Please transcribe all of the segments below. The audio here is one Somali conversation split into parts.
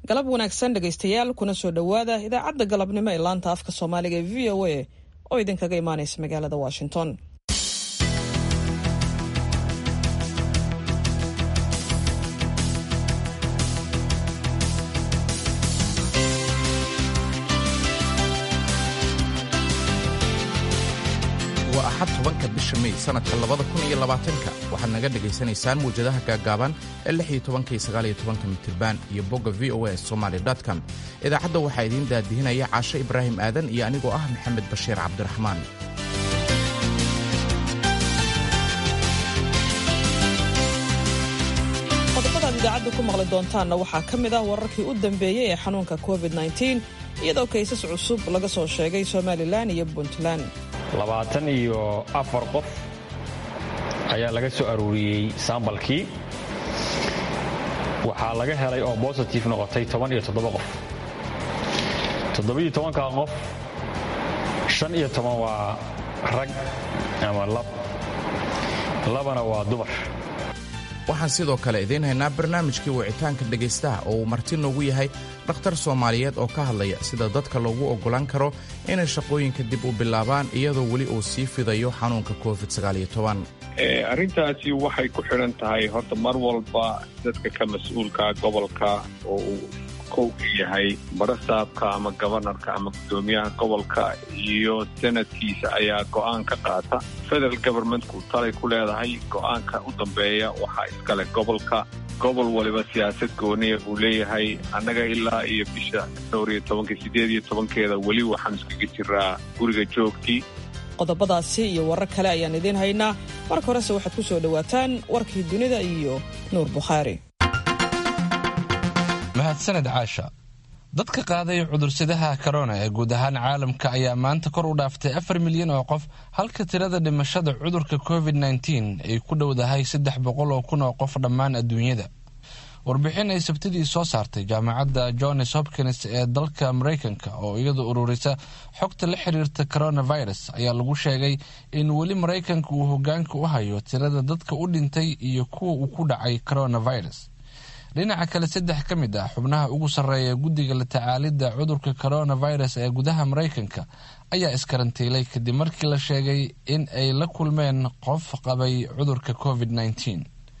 galab wanaagsan dhegaystayaal kuna soo dhowaada idaacadda galabnimo ee laanta afka soomaaliga ee v o a oo idinkaga imaanaysa magaalada washington waa axad tobanka bisha mey sannadka labada kun iyo labaatanka waxaad naga dhegaysanaysaan muwjadaha gaaggaaban ee lix iyo tobanka iyo sagaal iyo tobanka mitirban iyo bogga v o a somaly com idaacadda waxaa idiin daadihinaya caasho ibraahim aadan iyo anigoo ah maxamed bashiir cabdiraxmaan qodobadaad idaacadda ku maqli doontaanna waxaa ka mid ah wararkii u dambeeyey ee xanuunka covid iyadoo kaysas cusub laga soo sheegay somalilan iyo puntland labaatan iyo afar qof ayaa laga soo aruuriyey sambalkii waxaa laga helay oo bositif noqotay toban iyo toddoba qof toddobiyo tobankaa qof shan iyo toban waa rag ama lab labana waa dumar waxaan sidoo kale idiin haynaa barnaamijkii wicitaanka dhegaystaha oo uu marti noogu yahay dhakhtar soomaaliyeed oo ka hadlaya sida dadka loogu oggolaan karo inay shaqooyinka dib u bilaabaan iyadoo weli uu sii fidayo xanuunka covid arrintaasi waxay ku xidhan tahay horta mar walba dadka ka mas-uulka gobolka oo uu kowka yahay barasaabka ama gobanarka ama guddoomiyaha gobolka iyo sanadkiisa ayaa go'aan ka qaata federal governmentku talay ku leedahay go'aanka u dambeeya waxaa iskale gobolka gobol waliba siyaasad gooniya uu leeyahay annaga ilaa iyo bisha dhowr iyo tobanka siddeed iyo tobankeeda weli waxaan iskaga jiraa guriga joogtii qodobadaasi iyo warar kale ayaan idiin haynaa marka horese waxaad ku soo dhowaataan warkii dunida iyo nuur bukhaari mahadsaned caasha dadka qaaday cudursadaha korona ee guud ahaan caalamka ayaa maanta kor u dhaaftay afar milyan oo qof halka tirada dhimashada cudurka covid nteen ay ku dhowdahay saddex boqol oo kun oo qof dhammaan adduunyada warbixin ay sabtidii soo saartay jaamacadda johns hopkins ee dalka maraykanka oo iyadu ururisa xogta la xiriirta coronavirus ayaa lagu sheegay in weli maraykanka uu hogaanka u hayo tirada dadka u dhintay iyo kuwa uu ku dhacay coronavirus dhinaca kale saddex ka mid ah xubnaha ugu sarreeya guddiga la tacaalidda cudurka coronavirus ee gudaha maraykanka ayaa iskarantiilay kadib markii la sheegay in ay la kulmeen qof qabay cudurka covid nteen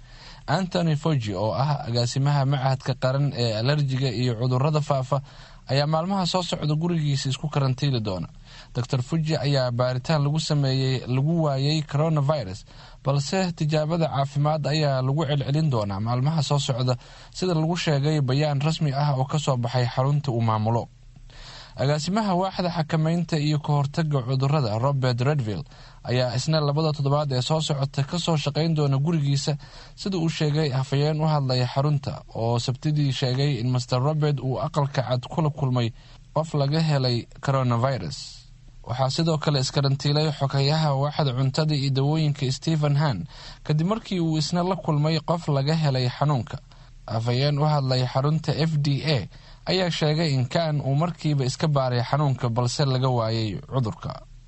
antony fogi oo ah agaasimaha machadka qaran ee alerjiga iyo cudurada faafa ayaa maalmaha soo socda gurigiisa isku karantiili doona dor fuji ayaa baaritaan lagu sameeyey lagu waayey coronavirus balse tijaabada caafimaad ayaa lagu celcelin doonaa maalmaha soo socda sida lagu sheegay bayaan rasmi ah oo kasoo baxay xarunta uu maamulo agaasimaha waaxda xakameynta iyo ka hortaga cudurada robert redville ayaa isna labada toddobaad ee soo socota kasoo shaqayn doona gurigiisa sida uu sheegay hafayeen u hadlaya xarunta oo sabtidii sheegay in master robert uu aqalka cad kula kulmay qof laga helay coronavirus waxaa sidoo kale iskarantiilay xogayaha waaxda cuntada iyo dawooyinka stephen han kadib markii uu isna la kulmay qof laga helay xanuunka hafayeen u hadlay xarunta f d a ayaa sheegay in kan uu markiiba iska baaray xanuunka balse laga waayay cudurka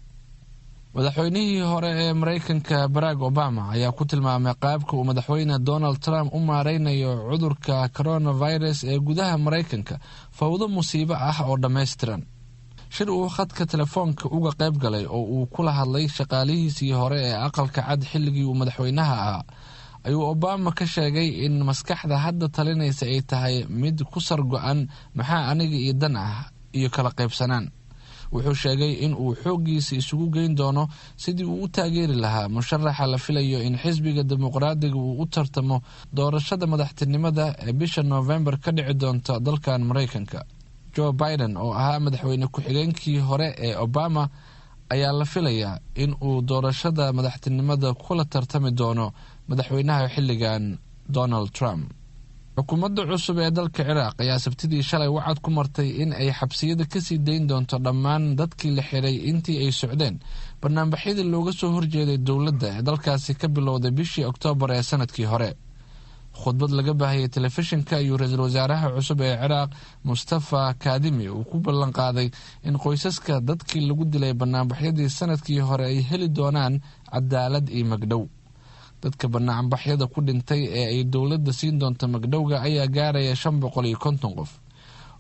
madaxweynihii hore ee maraykanka barack obama ayaa ku tilmaamay qaabka uu madaxweyne donald trump u maareynayo cudurka coronavirus ee gudaha maraykanka fawdo musiibo ah oo dhammaystiran shir uu khadka telefoonka uga qayb galay oo uu kula hadlay shaqaalihiisii hore ee aqalka cad xilligii uu madaxweynaha ahaa ayuu obama ka sheegay in maskaxda hadda talinaysa ay tahay mid ku sar go-an maxaa aniga iyo dan ah iyo kala qaybsanaan wuxuu sheegay in uu xooggiisa isugu geyn doono sidii uu u taageeri lahaa musharaxa la filayo in xisbiga dimuqraadiga uu u tartamo doorashada madaxtinimada ee bisha noofembar ka dhici doonta dalkan maraykanka joe biden oo ahaa madaxweyne ku-xigeenkii hore ee obama ayaa la filayaa in uu doorashada madaxtinimada kula tartami doono madaxweynaha xilligan donald trump xukuumadda cusub ee dalka ciraaq ayaa sabtidii shalay wacad ku martay in ay xabsiyada kasii dayn doonto dhammaan dadkii la xiray intii ay socdeen banaanbaxyadii looga soo horjeeday dowladda ee dalkaasi ka bilowday bishii oktoobar ee sanadkii hore khudbad laga baahayay telefishinka ayuu ra-iisul wasaaraha cusub ee ciraaq mustafa kadimi uu ku ballan qaaday in qoysaska dadkii lagu dilay banaanbaxyadii sanadkii hore ay heli doonaan cadaalad iyo magdhow dadka banaanbaxyada ku dhintay ee ay dowladda siin doonto magdhowga ayaa gaaraya shan boqol iyo konton qof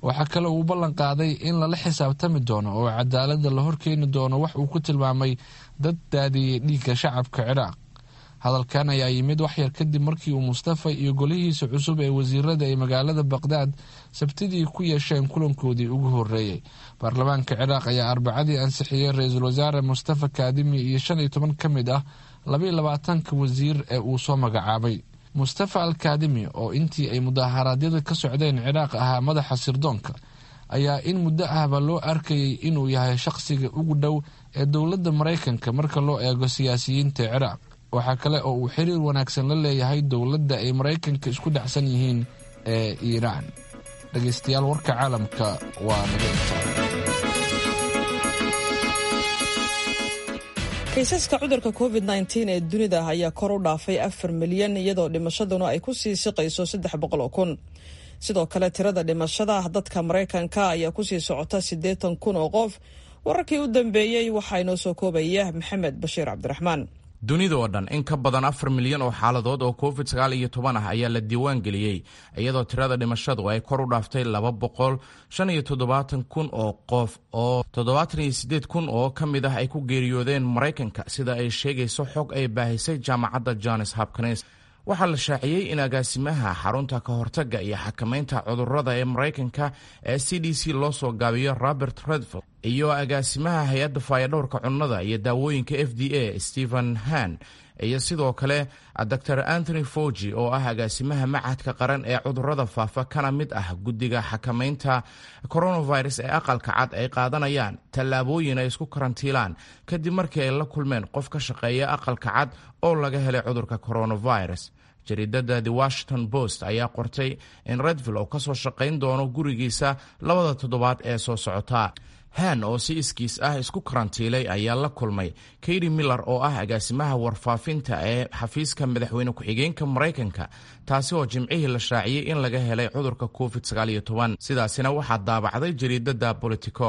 waxaa kale uu ballan qaaday in lala xisaabtami doono oo cadaaladda la horkeeni doono wax uu ku tilmaamay dad daadiyey dhiigga shacabka ciraaq hadalkan ayaa yimid waxyar kadib markii uu mustafa iyo golihiisa cusub ee wasiirada ay magaalada baqdaad sabtidii ku yeesheen kulankoodii ugu horeeyey baarlamaanka ciraaq ayaa arbacadii ansixiyey ra-iisul wasaare mustafa kaadimi iyo shan iyo toban ka mid ah labaiyo labaatanka wasiir ee uu soo magacaabay mustafa al kaadimi oo intii ay mudaharaadyada ka socdeen ciraaq ahaa madaxa sirdoonka ayaa in muddo ahba loo arkayay inuu yahay shaqsiga ugu dhow ee dowladda maraykanka marka loo eego siyaasiyiinta ciraaq waxaa kale oo uu xiriir wanaagsan la leeyahay dowladda ay maraykanka isku dhacsan yihiin ee iiraan dhegaystayaal warka caalamka waa naga intaa kaysaska cudurka covid nteen ee dunida ayaa kor u dhaafay afar milyan iyadoo dhimashaduna ay ku sii siqayso saddex boqol oo kun sidoo kale tirada dhimashada dadka maraykanka ayaa kusii socota siddeetan kun oo qof wararkii u dambeeyey waxaa inoo soo koobaya maxamed bashiir cabdiraxmaan dunida oo dhan in ka badan afar milyan oo xaaladood oo covid sagaal iyo toban ah ayaa la diiwaan geliyey iyadoo tirada dhimashadu ay kor u dhaaftay laba boqol shan iyo toddobaatan kun oo qof oo toddobaatan iyo siddeed kun oo ka mid ah ay ku geeriyoodeen maraykanka sida ay sheegayso xog ay baahisay jaamacadda johns hopkins waxaa la shaaciyey in agaasimaha xarunta ka hortagga iyo xakamaynta cudurrada ee maraykanka ee c d c loo soo gaabiyo robert redfield iyo agaasimaha hay-adda faayadhowrka cunnada iyo daawooyinka f d a stephen han iyo sidoo kale dor anthony fogi oo ah agaasimaha machadka qaran ee cudurrada faafa kana mid ah guddiga xakamaynta coronavirus ee aqalka cad ay qaadanayaan tallaabooyin ay isku karantiilaan kadib markii ay la kulmeen qof ka shaqeeya aqalka cad oo laga helay cudurka coronavirus jariidada the washington post ayaa qortay in redvill oo kasoo shaqayn doono gurigiisa labada toddobaad ee soo socota han oo si iskiis ah isku karantiilay ayaa la kulmay katy miller oo ah agaasimaha warfaafinta ee xafiiska madaxweyne ku-xigeenka maraykanka taasi oo jimcihii la shaaciyey in laga helay cudurka covid sidaasina waxaa daabacday jariidada bolitico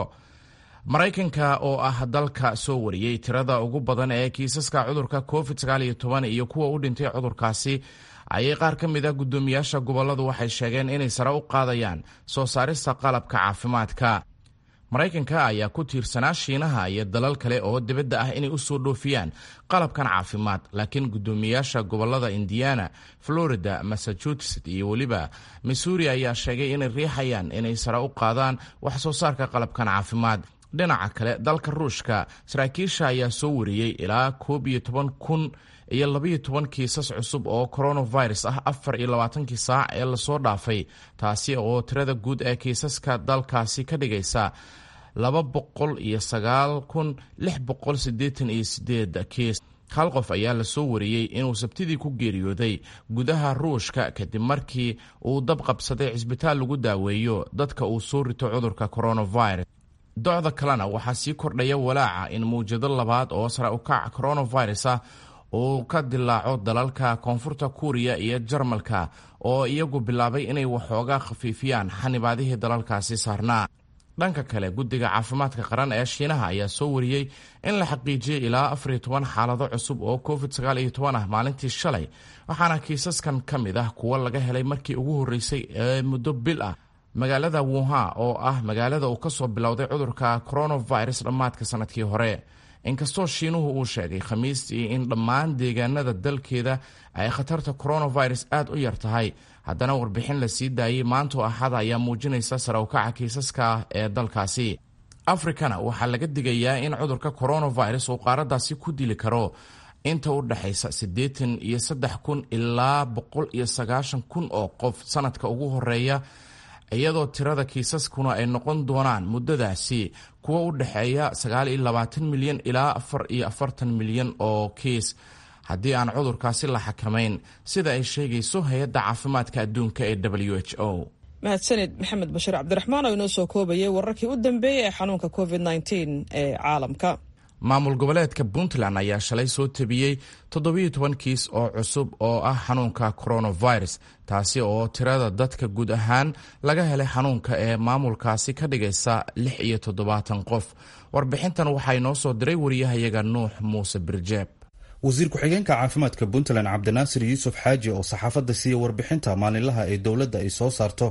maraykanka oo ah dalka soo wariyey tirada ugu badan ee kiisaska cudurka covid iyo kuwa u dhintay cudurkaasi ayay qaar ka mid ah guddoomiyaasha goboladu waxay sheegeen inay sare u qaadayaan soo saarista qalabka caafimaadka maraykanka ayaa ku tiirsanaa shiinaha iyo dalal kale oo dibadda ah inay u soo dhoofiyaan qalabkan caafimaad laakiin guddoomiyaasha gobolada indiana florida massachusetts iyo weliba missouri ayaa sheegay inay riixayaan inay sare u qaadaan wax soo saarka qalabkan caafimaad dhinaca kale dalka ruushka saraakiisha ayaa soo wariyey ilaa koob iyo toban kun iyo labaiyo toban kiisas cusub oo coronavirus ah afar iyo labaatankii saac ee lasoo dhaafay taasi oo tirada guud ee kiisaska dalkaasi ka dhigaysa laba boqol iyo sagaal kun lix boqol siddeetan iyo sideed kiis hal qof ayaa lasoo wariyey inuu sabtidii ku geeriyooday gudaha ruushka kadib markii uu dab qabsaday cisbitaal lagu daaweeyo dadka uu soo rito cudurka coronavirus docda kalena waxaa sii kordhaya walaaca in mawjado labaad oo sare u kac coronavirus ah uu ka dilaaco dalalka koonfurta kuuriya iyo jarmalka oo iyagu bilaabay inay waxoogaa khafiifiyaan xanibaadihii dalalkaasi saarnaa dhanka kale guddiga caafimaadka qaran ee shiinaha ayaa soo wariyey in la xaqiijiyey ilaa afar iyo toban xaalado cusub oo covid sagaal iyo toban ah maalintii shalay waxaana kiisaskan ka mid ah kuwo laga helay markii ugu horreysay ee muddo bil ah magaalada wuhan oo ah magaalada uu kasoo bilowday cudurka coronavirus dhammaadka sanadkii hore inkastoo shiinuhu uu sheegay khamiistii in dhammaan deegaanada dalkeeda ay khatarta coronavirus aad u yar tahay haddana warbixin la sii daayey maantoo axada ayaa muujinaysa sare ukaca kiisaska ee dalkaasi afrikana waxaa laga digayaa in cudurka coronavirus uu qaaradaasi ku dili karo inta u dhexaysa siddeetan iyo saddex kun ilaa boqol iyo sagaashan kun oo qof sanadka ugu horeeya iyadoo tirada kiisaskuna ay noqon doonaan muddadaasi kuwa u dhexeeya sagaal iyo labaatan milyan ilaa afar iyo afartan milyan oo kiis haddii aan cudurkaasi la xakamayn sida ay sheegayso hay-adda caafimaadka adduunka ee w h o mahadsanid maxamed bashiir cabdiraxmaan oo inoo soo koobayay wararkii u dambeeyey ee xanuunka covid nteen ee caalamka maamul goboleedka puntland ayaa shalay soo tabiyey toddobiyo toban kiis oo cusub oo ah xanuunka coronavirus taasi oo tirada dadka guud ahaan laga helay xanuunka ee maamulkaasi ka dhigaysa lix iyo toddobaatan qof warbixintan waxaa inoo soo diray wariyahayaga nuux muuse birjeeb wasiir ku-xigeenka caafimaadka puntland cabdinaasir yuusuf xaaji oo saxaafadda siiya warbixinta maalinlaha ee dowladda ay soo saarto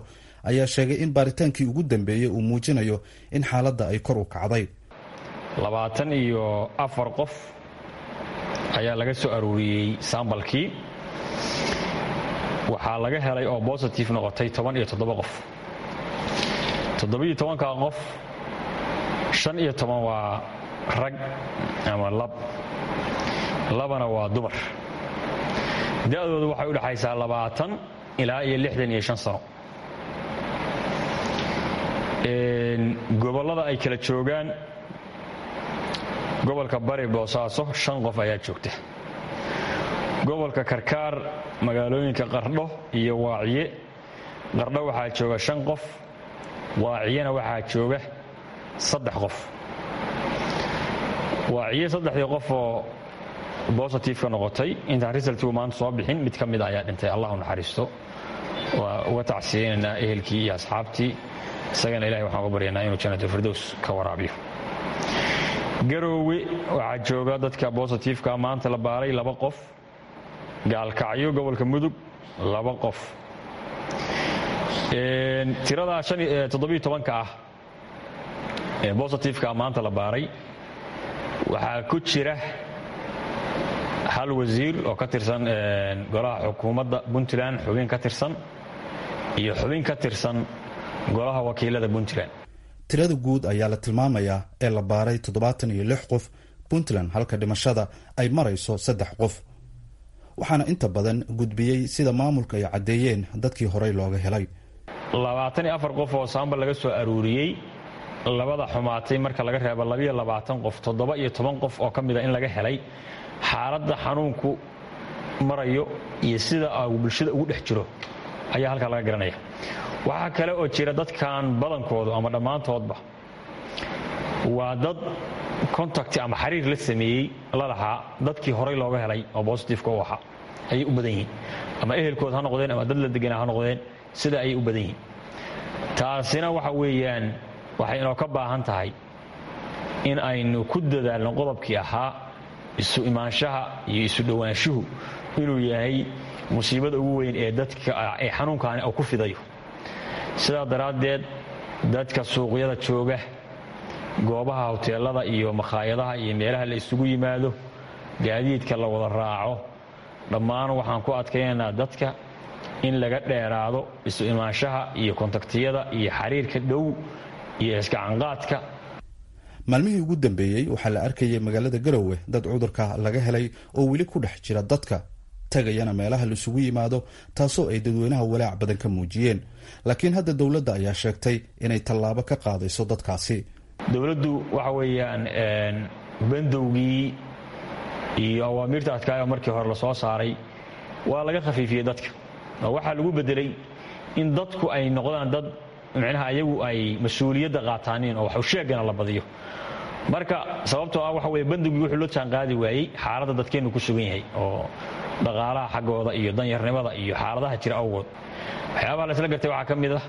ayaa sheegay in baaritaankii ugu dambeeyey uu muujinayo in xaaladda ay kor u kacday labaatan iyo afar qof ayaa laga soo aruuriyey sambalkii waxaa laga helay oo bositive noqotay toban iyo toddoba qof toddobiyo tobanka qof shan iyo toban waa rag ama lab labana waa dumar da-doodu waxay u dhexaysaa labaatan ilaa iyo lixdan iyo shan sano gobollada ay kala joogaan gobolka bari boosaaso shan qof ayaa joogta gobolka karkaar magaalooyinka qardho iyo waaciye qardho waxaa jooga shan qof waaciyena waxaa jooga saddex qof waaciye saddexdii qof oo bositifeka noqotay intaan risaltigu maanta soo bixin mid ka mida ayaa dhintay allah u naxariisto waa uga tacsiyeynaynaa ehelkii iyo asxaabtii isagana ilahay waxaan uga baryanaa inuu janatulfirdows ka waraabiyo garoowe waxaa jooga dadka bositifeka maanta la baaray laba qof gaalkacyo gobolka mudug laba qof tiradaa toddobiyo tobanka ah ee bositifeka maanta la baaray waxaa ku jira hal wasiir oo ka tirsan golaha xukuumadda puntland xubin ka tirsan iyo xubin ka tirsan golaha wakiilada puntland tirada guud ayaa la tilmaamayaa ee la baaray toddobaatan iyo lix qof puntland halka dhimashada ay marayso saddex qof waxaana inta badan gudbiyey sida maamulka ay caddeeyeen dadkii horey looga helay labaatan iyo afar qof oo saambal laga soo aruuriyey labada xumaatay marka laga reebo labiyo labaatan qof toddoba iyo toban qof oo ka mida in laga helay xaaladda xanuunku marayo iyo sida uu bulshada ugu dhex jiro ayaa halkaa laga garanaya waxaa kale oo jira dadkan badankoodu ama dhammaantoodba waa dad contacti ama xiriir la sameeyey la lahaa dadkii horay looga helay oo bositifeka u ahaa ayay u badan yihiin ama ehelkood ha noqdeen ama dad la deganaa ha noqdeen sida ayay u badan yihiin taasina waxa weeyaan waxay inoo ka baahan tahay in aynu ku dadaalno qodobkii ahaa isu imaanshaha iyo isu dhowaanshuhu inuu yahay musiibada ugu weyn ee dadka ee xanuunkaani uu ku fidayo sidaa daraaddeed dadka suuqyada jooga goobaha hoteelada iyo makhaayadaha iyo meelaha la isugu yimaado gaadiidka la wada raaco dhammaan waxaan ku adkaynaynaa dadka in laga dheeraado isu imaanshaha iyo kontaktiyada iyo xiriirka dhow iyo iskacanqaadka maalmihii ugu dambeeyey waxaa la arkayay magaalada garowe dad cudurka laga helay oo weli ku dhex jira dadka tagayana meelaha laisugu yimaado taasoo ay dadweynaha walaac badan ka muujiyeen laakiin hadda dowladda ayaa sheegtay inay tallaabo ka qaadayso dadkaasi dowladdu waxa weeyaan bandowgii iyo awaamiirta adkaayo markii hore lasoo saaray waa laga khafiifiyey dadka oo waxaa lagu bedelay in dadku ay noqdaan dad micnaha ayagu ay mas-uuliyadda qaataaniin oo waxusheegana la badiyo marka sababtoo ah waxa weye bandowgii wuxuu la jaan qaadi waayey xaaladda dadkeennu ku sugan yahay oo dhaqaalaha xaggooda iyo danyarnimada iyo xaaladaha jira awgood waxyaabaha laisla gartay waxaa ka mid ah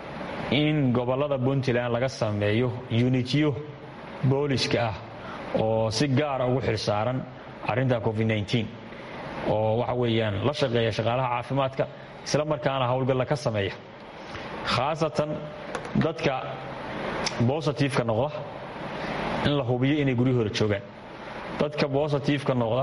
in gobollada puntland laga sameeyo unitiyo booliska ah oo si gaara ugu xilsaaran arrinta covid-9 oo waxa weeyaan la shaqeeya shaqaalaha caafimaadka isla markaana howlgalla ka sameeya khaasatan dadka bositifeka noqda in la hubiyo inay guryahooda joogaan dadka bositifeka noqda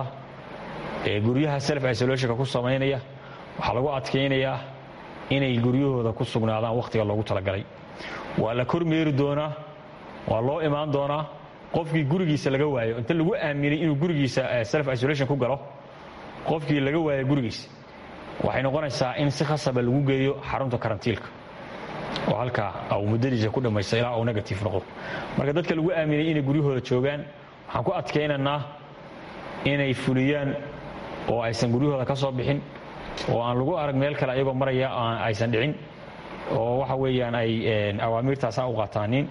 ee guryaha self isolationka ku samaynaya waxaa lagu adkaynayaa inay guryahooda ku sugnaadaan wakhtiga loogu talagalay waa la kormeeri doonaa waa loo imaan doonaa qofkii gurigiisa laga waayo inta lagu aaminay inuu gurigiisa self isolation ku galo qofkii laga waayo gurigiisa waxay noqonaysaa in si khasaba lagu geeyo xarunta karantiilka oo halkaa uu muddadiisa ku dhammaysta ilaa uu negative noqdo marka dadka lagu aaminay inay guryahooda joogaan waxaan ku adkaynaynaa inay fuliyaan oo aysan guryahooda ka soo bixin oo aan lagu arag meel kale ayagoo maraya aysan dhicin oo waxa weeyaan ay awaamiirtaasa u qaataaniin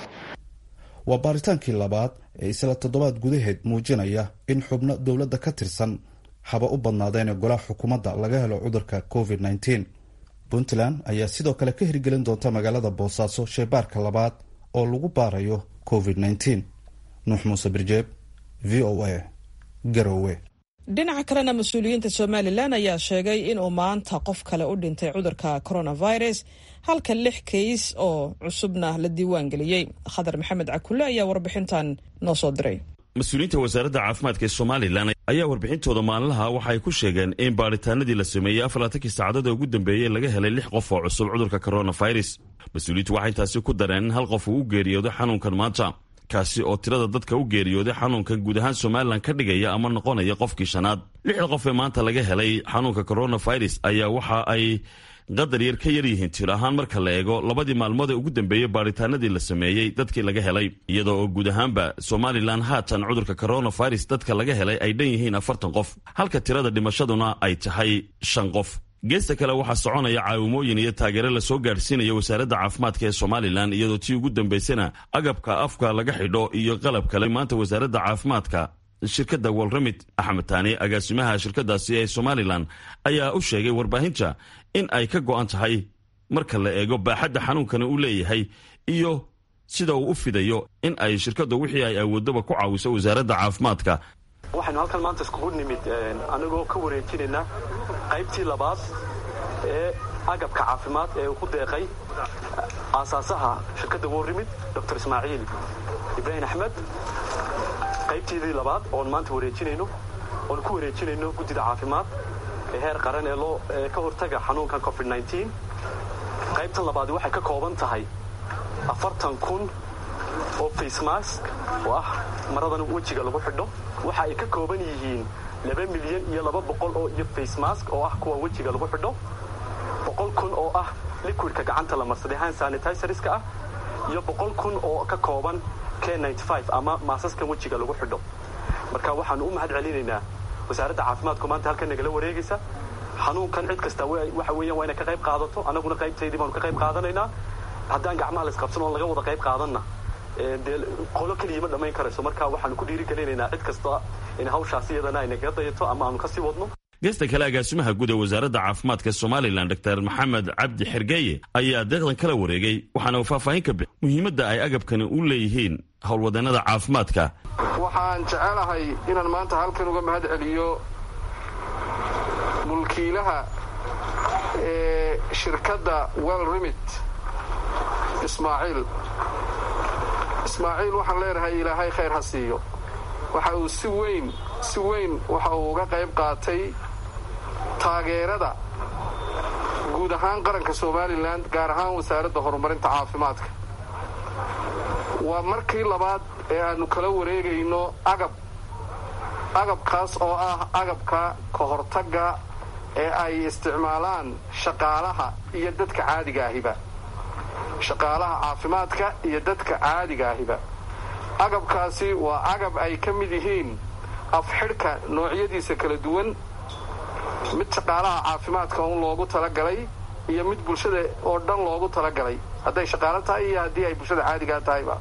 waa baaritaankii labaad ee isla toddobaad gudaheed muujinaya in xubno dowladda ka tirsan haba u badnaadeen golaha xukuumadda laga helo cudurka covid -19 puntland ayaa sidoo kale ka hirgelin doonta magaalada boosaaso sheebaarka labaad oo lagu baarayo covid -19 nuux muuse birjeeb v o a garowe dhinaca kalena mas-uuliyiinta somalilan ayaa sheegay inuu maanta qof kale u dhintay cudurka coronavirus halka lix kays oo cusubna la diiwaan geliyey khadar maxamed cakulle ayaa warbixintan noo soo diray mas-uuliyiinta wasaaradda caafimaadka ee somalilan ayaa warbixintooda maalinlaha waxa ay ku sheegeen in baadhitaanadii la sameeyey afarlaatankii saacadood ee ugu dambeeyey laga helay lix qof oo cusub cudurka coronavirus mas-uuliyiintu waxay taasi ku dareen in hal qof uu u geeriyooday xanuunkan maanta kaasi oo tirada dadka u geeriyooday xanuunkan guud ahaan somalilan ka dhigaya ama noqonaya qofkii shanaad lixda qof ee maanta laga helay xanuunka coronavirus ayaa waxa ay qadar yar ka yar yihiin tir ahaan marka la eego labadii maalmood ee ugu dambeeyey baadhitaanadii la sameeyey dadkii laga helay iyadoo oo guud ahaanba somalilan haatan cudurka coronavirus dadka laga helay ay dhan yihiin afartan qof halka tirada dhimashaduna ay tahay shan qof geesta kale waxaa soconaya caawimooyin iyo taageero lasoo gaadhsiinaya wasaaradda caafimaadka ee somalilan iyadoo tii ugu dambaysana agabka afka laga xidho iyo qalab kale maanta wasaaradda caafimaadka shirkadda walramid axmed taani agaasimaha shirkadaasi ee somalilan ayaa u sheegay warbaahinta in ay ka go'an tahay marka la eego baaxadda xanuunkani uu leeyahay iyo sida uu u fidayo in ay shirkaddu wixii ay awoodaba ku caawiso wasaaradda caafimaadka waxaynu halkan maanta iskugu nimid anigoo ka wareejinayna qaybtii labaad ee agabka caafimaad ee uu ku deeqay aasaasaha shirkadda warrimid dor ismaaciil ibraahim axmed qaybteedii labaad oon maanta wareejinayno oon ku wareejinayno guddida caafimaad ee heer qaran ee loo ka hortaga xanuunkan covid qaybtan labaadi waxay ka kooban tahay afartan kun oo facemask oo ah maradan wejiga lagu xidho waxa ay ka kooban yihiin laba milyan iyo laba boqol oo iyo facemask oo ah kuwa wejiga lagu xidho boqol kun oo ah liquidka gacanta la marsaday hand sanitizerska ah iyo boqol kun oo ka kooban k ama maasaskan wejiga lagu xidho marka waxaanu u mahad celinaynaa wasaaradda caafimaadku maanta halkan nagala wareegaysa xanuunkan cid kasta waxa weeyaan waa inay ka qayb qaadato annaguna qaybtaydii baanu ka qayb qaadanaynaa haddaan gacmaha la isqabsan oon laga wada qayb qaadanna dee qolo keliya ma dhammayn karayso marka waxaanu ku dhiirigelinaynaa cid kasta in hawshaas iyadana ay nagaga dayato ama aanu kasii wadno geesta kale agaasimaha guud ee wasaaradda caafimaadka somalilan dor maxamed cabdi xergeeye ayaa deeqdan kala wareegay waxaana uu faahfaahin ka bixi muhiimadda ay agabkani u leeyihiin howlwadeenada caafimaadka waxaan jecelahay inaan maanta halkan uga mahad celiyo mulkiilaha ee shirkadda well remit ismaaciil ismaaciil waxaan leenahay ilaahay khayr ha siiyo waxa uu si weyn si weyn waxa uu uga qayb qaatay taageerada guud ahaan qaranka somalilan gaar ahaan wasaaradda horumarinta caafimaadka waa markii labaad ee aannu kala wareegayno agab agabkaas oo ah agabka ka hortagga ee ay isticmaalaan shaqaalaha iyo dadka caadiga ahiba shaqaalaha caafimaadka iyo dadka caadiga ahiba agabkaasi waa agab ay ka mid yihiin afxidhka noocyadiisa kala duwan mid shaqaalaha caafimaadka un loogu talagalay iyo mid bulshada oo dhan loogu talagalay hadday shaqaalo tahay iyo haddii ay bulshada caadigaa tahayba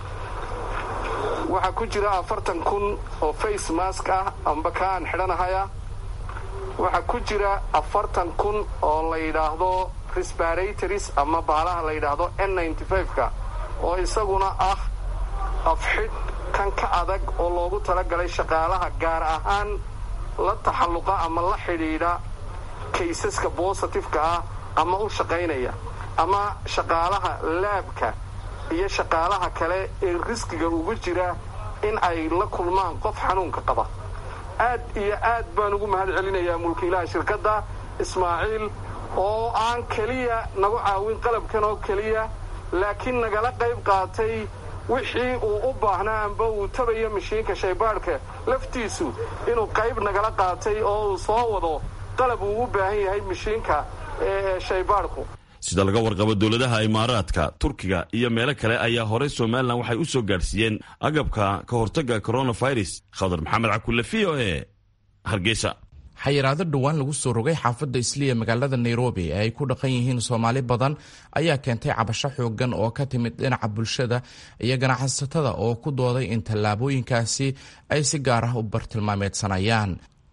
waxaa ku jira afartan kun oo face mask ah amba ka aan xidhanahaya waxaa ku jira afartan kun oo la yidhaahdo resparatories ama baalaha la yidhaahdo n ka oo isaguna ah afxidh kan ka adag oo loogu talagalay shaqaalaha gaar ahaan la taxalluqa ama la xidhiidha kaysaska bositifeka ah ama u shaqaynaya ama shaqaalaha laabka iyo shaqaalaha kale ee riskiga ugu jira in ay la kulmaan qof xanuunka qaba aad iyo aad baan ugu mahad celinayaa mulkiilaha shirkadda ismaaciil oo aan keliya nagu caawin qalabkan oo keliya laakiin nagala qayb qaatay wixii uu u baahnaa amba uu tabayo mashiinka shaybaadhka laftiisu inuu qayb nagala qaatay oo uu soo wado qalab uu u baahan yahay mashiinka ee shaybaadhku sida laga warqabo dowladaha imaaraadka turkiga iyo meelo kale ayaa horey somalilan waxay u soo gaadhsiiyeen agabka ka hortagga coronavirus khadar maxamed cakulle v o e hargeysa xayiraado dhowaan lagu soo rogay xaafadda isliya magaalada nairobi ee ay ku dhaqan yihiin soomaali badan ayaa keentay cabasho xoogan oo ka timid dhinaca bulshada iyo ganacsatada oo ku dooday in tallaabooyinkaasi ay si gaar ah u bartilmaameedsanayaan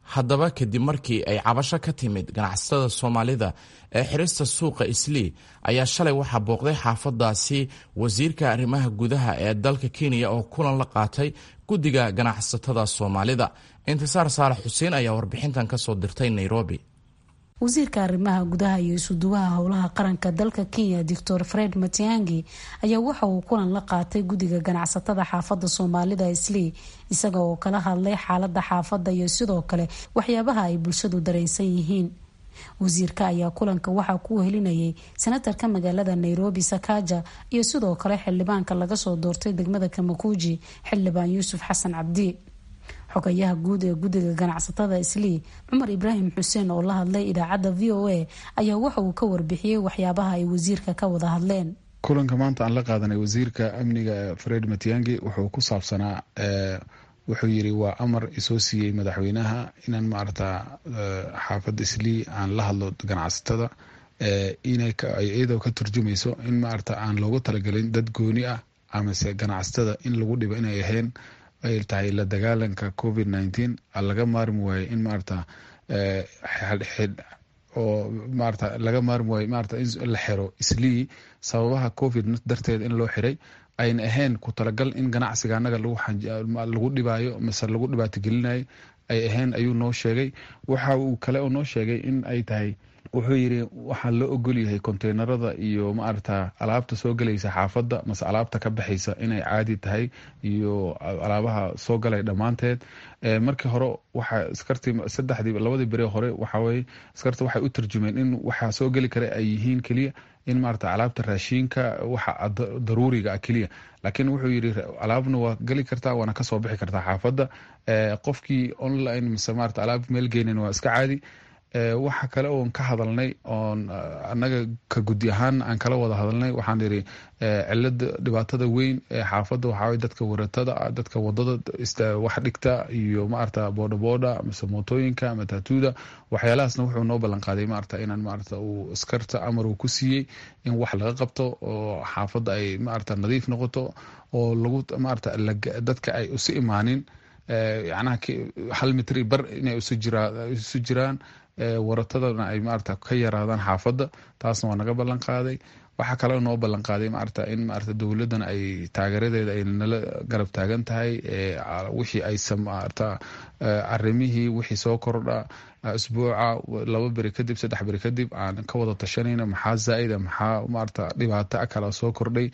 haddaba kadib markii ay cabasho ka timid ganacsatada soomaalida ee xirista suuqa islii ayaa shalay waxaa booqday xaafadaasi wasiirka arrimaha gudaha ee dalka kenya oo kulan la qaatay guddiga ganacsatada soomaalida intisaar saalax xuseen ayaa warbixintan ka soo dirtay nairobi wasiirka arrimaha gudaha iyo isuduwaha howlaha qaranka dalka kenya doctor fred matiangi ayaa waxa uu kulan la qaatay guddiga ganacsatada xaafadda soomaalida islii isaga oo kala hadlay xaalada xaafadda iyo sidoo kale waxyaabaha ay bulshadu dareensan yihiin wasiirka ayaa kulanka waxaa ku wehelinayay senatarka magaalada nairobi sakaja iyo sidoo kale xildhibaanka laga soo doortay degmada kamakuuji xildhibaan yuusuf xasan cabdi xogayaha guud ee guddiga ganacsatada islii cumar ibraahim xuseen oo la hadlay idaacadda v o a ayaa waxa uu ka warbixiyey waxyaabaha ay wasiirka ka wada hadleen kulanka maanta aan la qaadanay wasiirka amniga fred matiangi wuxuu ku saabsanaa wuxuu yiri waa amar isoo siiyey madaxweynaha inaan maarata xaafadda islii aan la hadlo ganacsatada iyadoo ka turjumayso in maarata aan loogu talagelin dad gooni ah amase ganacsatada in lagu dhibo inay ahayn ay tahay la dagaalanka covid nineteen laga maarmi waaye in maarata oo maarata laga maarmi waaye maarata in la xiro islii sababaha covid darteed in loo xiray ayna ahayn ku talagal in ganacsiga anaga lagu dhibaayo mase lagu dhibaato gelinayo ay ahayn ayuu noo sheegay waxa uu kale oo noo sheegay in ay tahay wuxuu yiri waxaa loo ogol yahay konteynerada iyo maarata alaabta soo galaysa xaafadda mase alaabta ka baxaysa inay caadi tahay iyo alaabaha soo galay dhammaanteed markii hore waxa iskartii saddexdii labadii beri hore waxaweye iskarta waxay u tarjumeen in waxaa soo geli kara ay yihiin keliya in maarata alaabta raashiinka waxa daruuriga ah keliya laakiin wuxuu yiri alaabna waa geli kartaa waana kasoo bixi kartaa xaafadda qofkii online mise maarata alaab meel geynan waa iska caadi waxa kale oon ka hadalnay oon anaga ka gudi ahaan aan kala wada hadalnay waxaan iri cilada dhibaatada weyn ee xaafadda waxaa dadka waratada dadka wadada wax dhigta iyo maarata boodhabooda mise mootooyinka matatuuda waxyaalahaasna wuxuu noo ballanqaaday maarata inaan maarata uu iskarta amar uu ku siiyey in wax laga qabto oo xaafadda ay maarata nadiif noqoto oo lagu maarata dadka ay usi imaanin yacnaha hal mitri bar inay isu jiraan waratadana ay maarata ka yaraadaan xaafadda taasna waa naga ballan qaaday waxaa kaloo noo ballan qaaday maarata in maarata dowladdan ay taageeradeeda ay nala garab taagan tahay wixii ay maarata arimihii wixii soo kordha isbuuca laba beri kadib saddex beri kadib aan ka wada tashanayna maxaa zaa-ida maxaa maarata dhibaato kala soo kordhay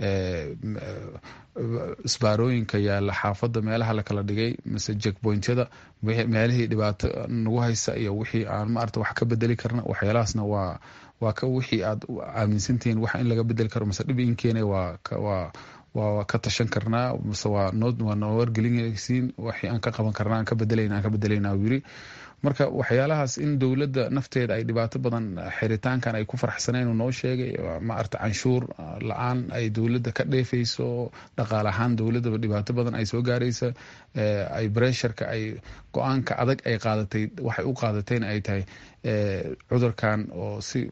isbaarooyinka yaala xaafadda meelaha la kala dhigay mise jekbointyada meelihii dhibaato nagu haysa iyo wixii aan maarata wax ka bedeli karna waxyaalahaasna waa waa ka wixii aad aaminsantihiin wax in laga bedeli karo mise dhib in keena waa waa waa ka tashan karnaa mise waa noo waa noo wargelinaysiin wixii aan ka qaban karnaa aan ka bedelayna aan ka bedelayna yiri marka waxyaalahaas in dowladda nafteeda ay dhibaato badan xiritaankan ay ku farxsaneen uu noo sheegay maarata canshuur la-aan ay dowladda ka dheefayso dhaqaale ahaan dowladdaba dhibaato badan ay soo gaaraysa ay bresharka ay go-aanka adag ay qaadatay waxay u qaadatayna ay tahay cudurkan oo si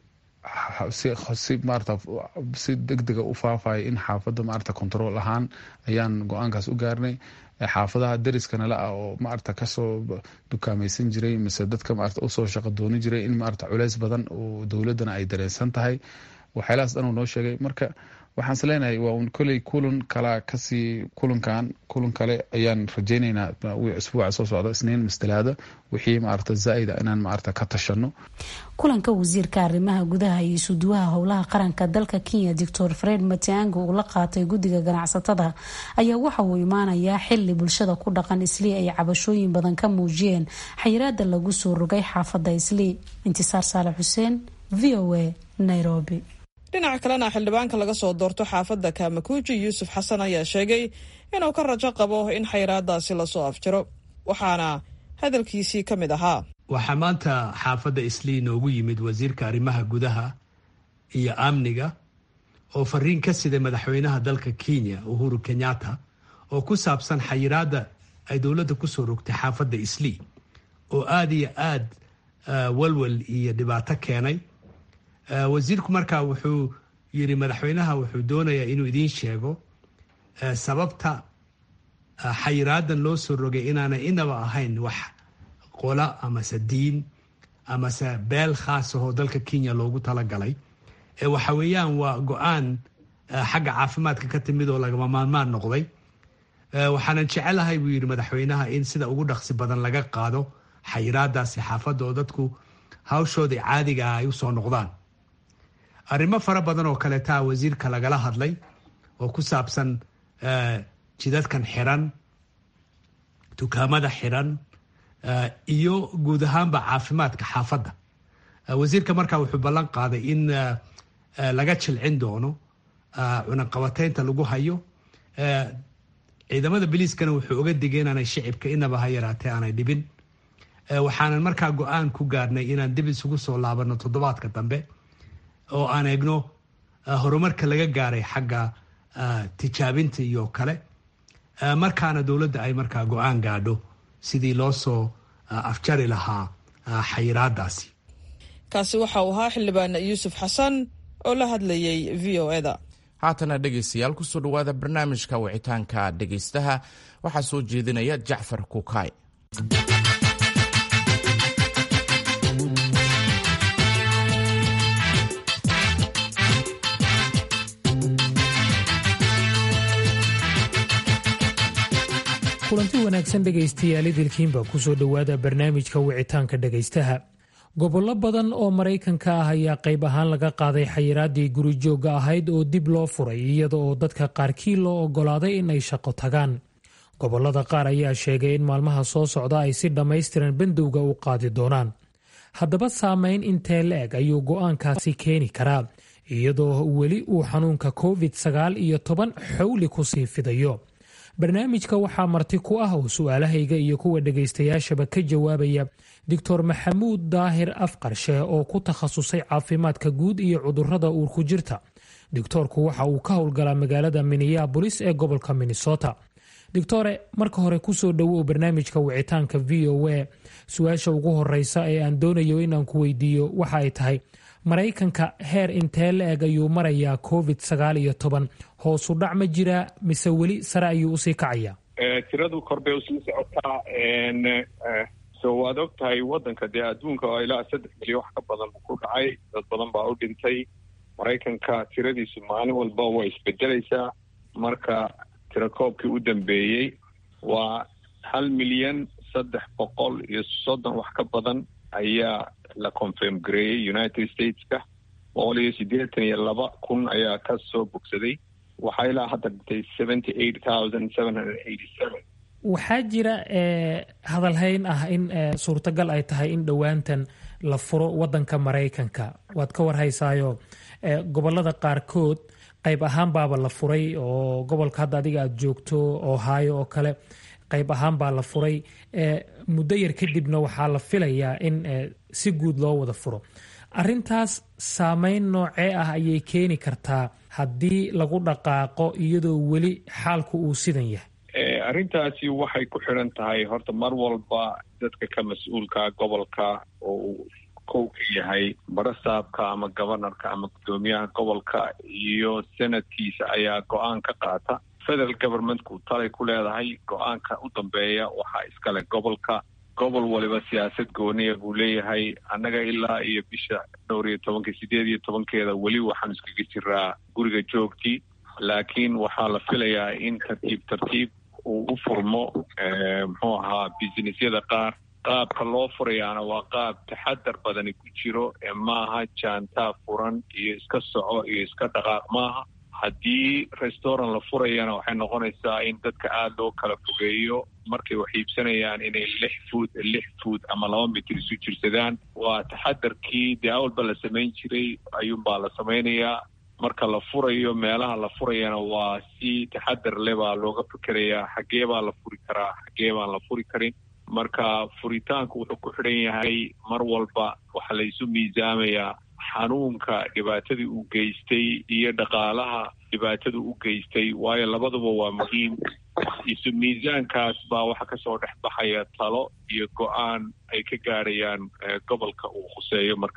si maarata si deg dega u faafaya in xaafadda maarata control ahaan ayaan go-aankaas u gaarnay xaafadaha dariskana la ah oo maarata kasoo dukaamaysan jiray mise dadka maarata usoo shaqo dooni jiray in maarata culeys badan oo dowladdana ay dareensan tahay waxyaalahaas dhan uu noo sheegay marka waxaan is leenahay waa un koley kulan kala kasii kulankan kulan kale ayaan rajaynaynaa isbuuca soo socda isniin mastalaada wixii maarata zaa-ida inaan maarata ka tashano kulanka wasiirka arrimaha gudaha iyo isuduwaha howlaha qaranka dalka kenya doctor fred matiangi uu la qaatay guddiga ganacsatada ayaa waxa uu imaanayaa xili bulshada ku dhaqan islii ay cabashooyin badan ka muujiyeen xayiraada lagu soo rogay xaafadda islii intisaar saale xuseen v o a nairobi dhinaca kalena xildhibaanka laga soo doorto xaafadda kaamakuuji yuusuf xasan ayaa sheegay inuu ka rajo qabo in xayiraadaasi lasoo afjiro waxaana hadalkiisii ka mid ahaa waxaa maanta xaafadda islii noogu yimid wasiirka arrimaha gudaha iyo amniga oo fariin ka siday madaxweynaha dalka kenya uhuru kenyatta oo ku saabsan xayiraadda ay dowladda kusoo rogtay xaafadda islii oo aada iyo aad walwal iyo dhibaato keenay wasiirku markaa wuxuu yiri madaxweynaha wuxuu doonayaa inuu idiin sheego sababta xayiraadan loo soo rogay inaanay inaba ahayn wax qola amase diin amase beel khaas ahoo dalka kenya loogu talagalay waxa weeyaan waa go-aan xagga caafimaadka ka timid oo lagama maarmaan noqday waxaanan jecelahay buu yidhi madaxweynaha in sida ugu dhaqsi badan laga qaado xayiraadaasi xaafadda oo dadku hawshooda caadiga ah ay usoo noqdaan arrimo fara badan oo kaleetaa wasiirka lagala hadlay oo ku saabsan jidadkan xiran dukaamada xiran iyo guud ahaanba caafimaadka xaafadda wasiirka markaa wuxuu ballan qaaday in laga jilcin doono cunaqabateynta lagu hayo ciidamada biliiskana wuxuu oga digay inaanay shicibka inaba ha yaraatee aanay dhibin waxaanan markaa go-aan ku gaarnay inaan dib isugu soo laabano toddobaadka dambe oo aan eegno horumarka laga gaaray xagga tijaabinta iyo kale markaana dowladda ay markaa go-aan gaadho sidii loo soo afjari lahaa xayiraadaasi kaasi waxa uu ahaa xildhibaan yuusuf xasan oo la hadlayay v o eda haatana dhegaystayaal kusoo dhowaada barnaamijka wicitaanka dhegaystaha waxaa soo jeedinaya jacfar kukaay kulanti wanaagsan dhegaystayaal idilkiinba kusoo dhowaada barnaamijka wicitaanka dhegaystaha gobollo badan oo maraykanka ah ayaa qayb ahaan laga qaaday xayiraadii gurijoogga ahayd oo dib loo furay iyada oo dadka qaarkii loo oggolaaday in ay shaqo tagaan gobollada qaar ayaa sheegay in maalmaha soo socda ay si dhammaystiran bandowga u qaadi doonaan haddaba saameyn intee la-eg ayuu go'aankaasi keeni karaa iyadoo weli uu xanuunka covid sagaal iyo toban xowli kusii fidayo barnaamijka waxaa marti ku ah oo su-aalahayga iyo kuwa dhegaystayaashaba ka jawaabaya doctor maxamuud daahir afqarshe oo ku takhasusay caafimaadka guud iyo cudurada uurku jirta doctoorku waxa uu ka howlgalaa magaalada minneabolis ee gobolka minnesota doctore marka hore kusoo dhowow barnaamijka wicitaanka v o a su-aasha ugu horeysa ee aan doonayo inaan ku weydiiyo waxa ay tahay maraykanka heer intee la eg ayuu marayaa covid sagaal iyo toban hoosu dhac ma jiraa mise weli sare ayuu usii kacayaa tiradu kor bay usii socotaa so waad og tahay waddanka dee adduunka oo ilaa saddex milyan wax ka badan ku dhacay dad badan baa u dhintay maraykanka tiradiisu maalin walba way isbedelaysaa marka tirakoobkii u dambeeyey waa hal milyan saddex boqol iyo soddon wax ka badan ayaa la confirm gareeyey united stateska boqol iyo siddeetan iyo laba kun ayaa ka soo bogsaday waxaa ilaa hadda dhintay seventy eight thousand seven hundred eighty seven waxaa jira hadalhayn ah in suurtagal ay tahay in dhowaantan la furo wadanka maraykanka waad ka warhaysaayo gobolada qaarkood qayb ahaan baaba la furay oo gobolka hadda adiga aada joogto ohio oo kale qayb ahaan baa la furay muddo yar kadibna waxaa la filayaa in si guud loo wada furo arintaas saameyn noocee ah ayay keeni kartaa haddii lagu dhaqaaqo iyadoo weli xaalku uu sidan yahay arrintaasi waxay ku xidhan tahay horta mar walba dadka ka mas-uulka gobolka oo uu kow ka yahay barasaabka ama gobanarka ama guddoomiyaha gobolka iyo senadkiisa ayaa go-aan ka qaata federal governmentku talay ku leedahay go-aanka u dambeeya waxaa iskale gobolka gobol waliba siyaasad gooniya buu leeyahay annaga ilaa iyo bisha dhowr iyo tobanka sideed iyo tobankeeda weli waxaan iskaga jiraa guriga joogtii laakiin waxaa la filayaa in tartiib tartiib uu u furmo muxuu ahaa businessyada qaar qaabka loo furayaana waa qaab taxadar badani ku jiro ee maaha jaantaa furan iyo iska soco iyo iska dhaqaaq maaha haddii restaurant la furayana waxay noqonaysaa in dadka aada loo kala fogeeyo markay wax iibsanayaan inay lix fuud lix fuud ama laba mitir isu jirsadaan waa taxadarkii dee awalba la samayn jiray ayuunbaa la samaynayaa marka la furayo meelaha la furayana waa si taxadar le baa looga fikerayaa xaggee baa la furi karaa xaggee baan la furi karin marka furitaanku wuxuu ku xidhan yahay mar walba waxaa la isu miisaamayaa xanuunka dhibaatadii uu geystay iyo dhaqaalaha dhibaatada u geystay waayo labaduba waa muhiim isu miisaankaas baa waxaa kasoo dhex baxaya talo iyo go-aan ay ka gaarayaan gobolka uu khuseeyo markaas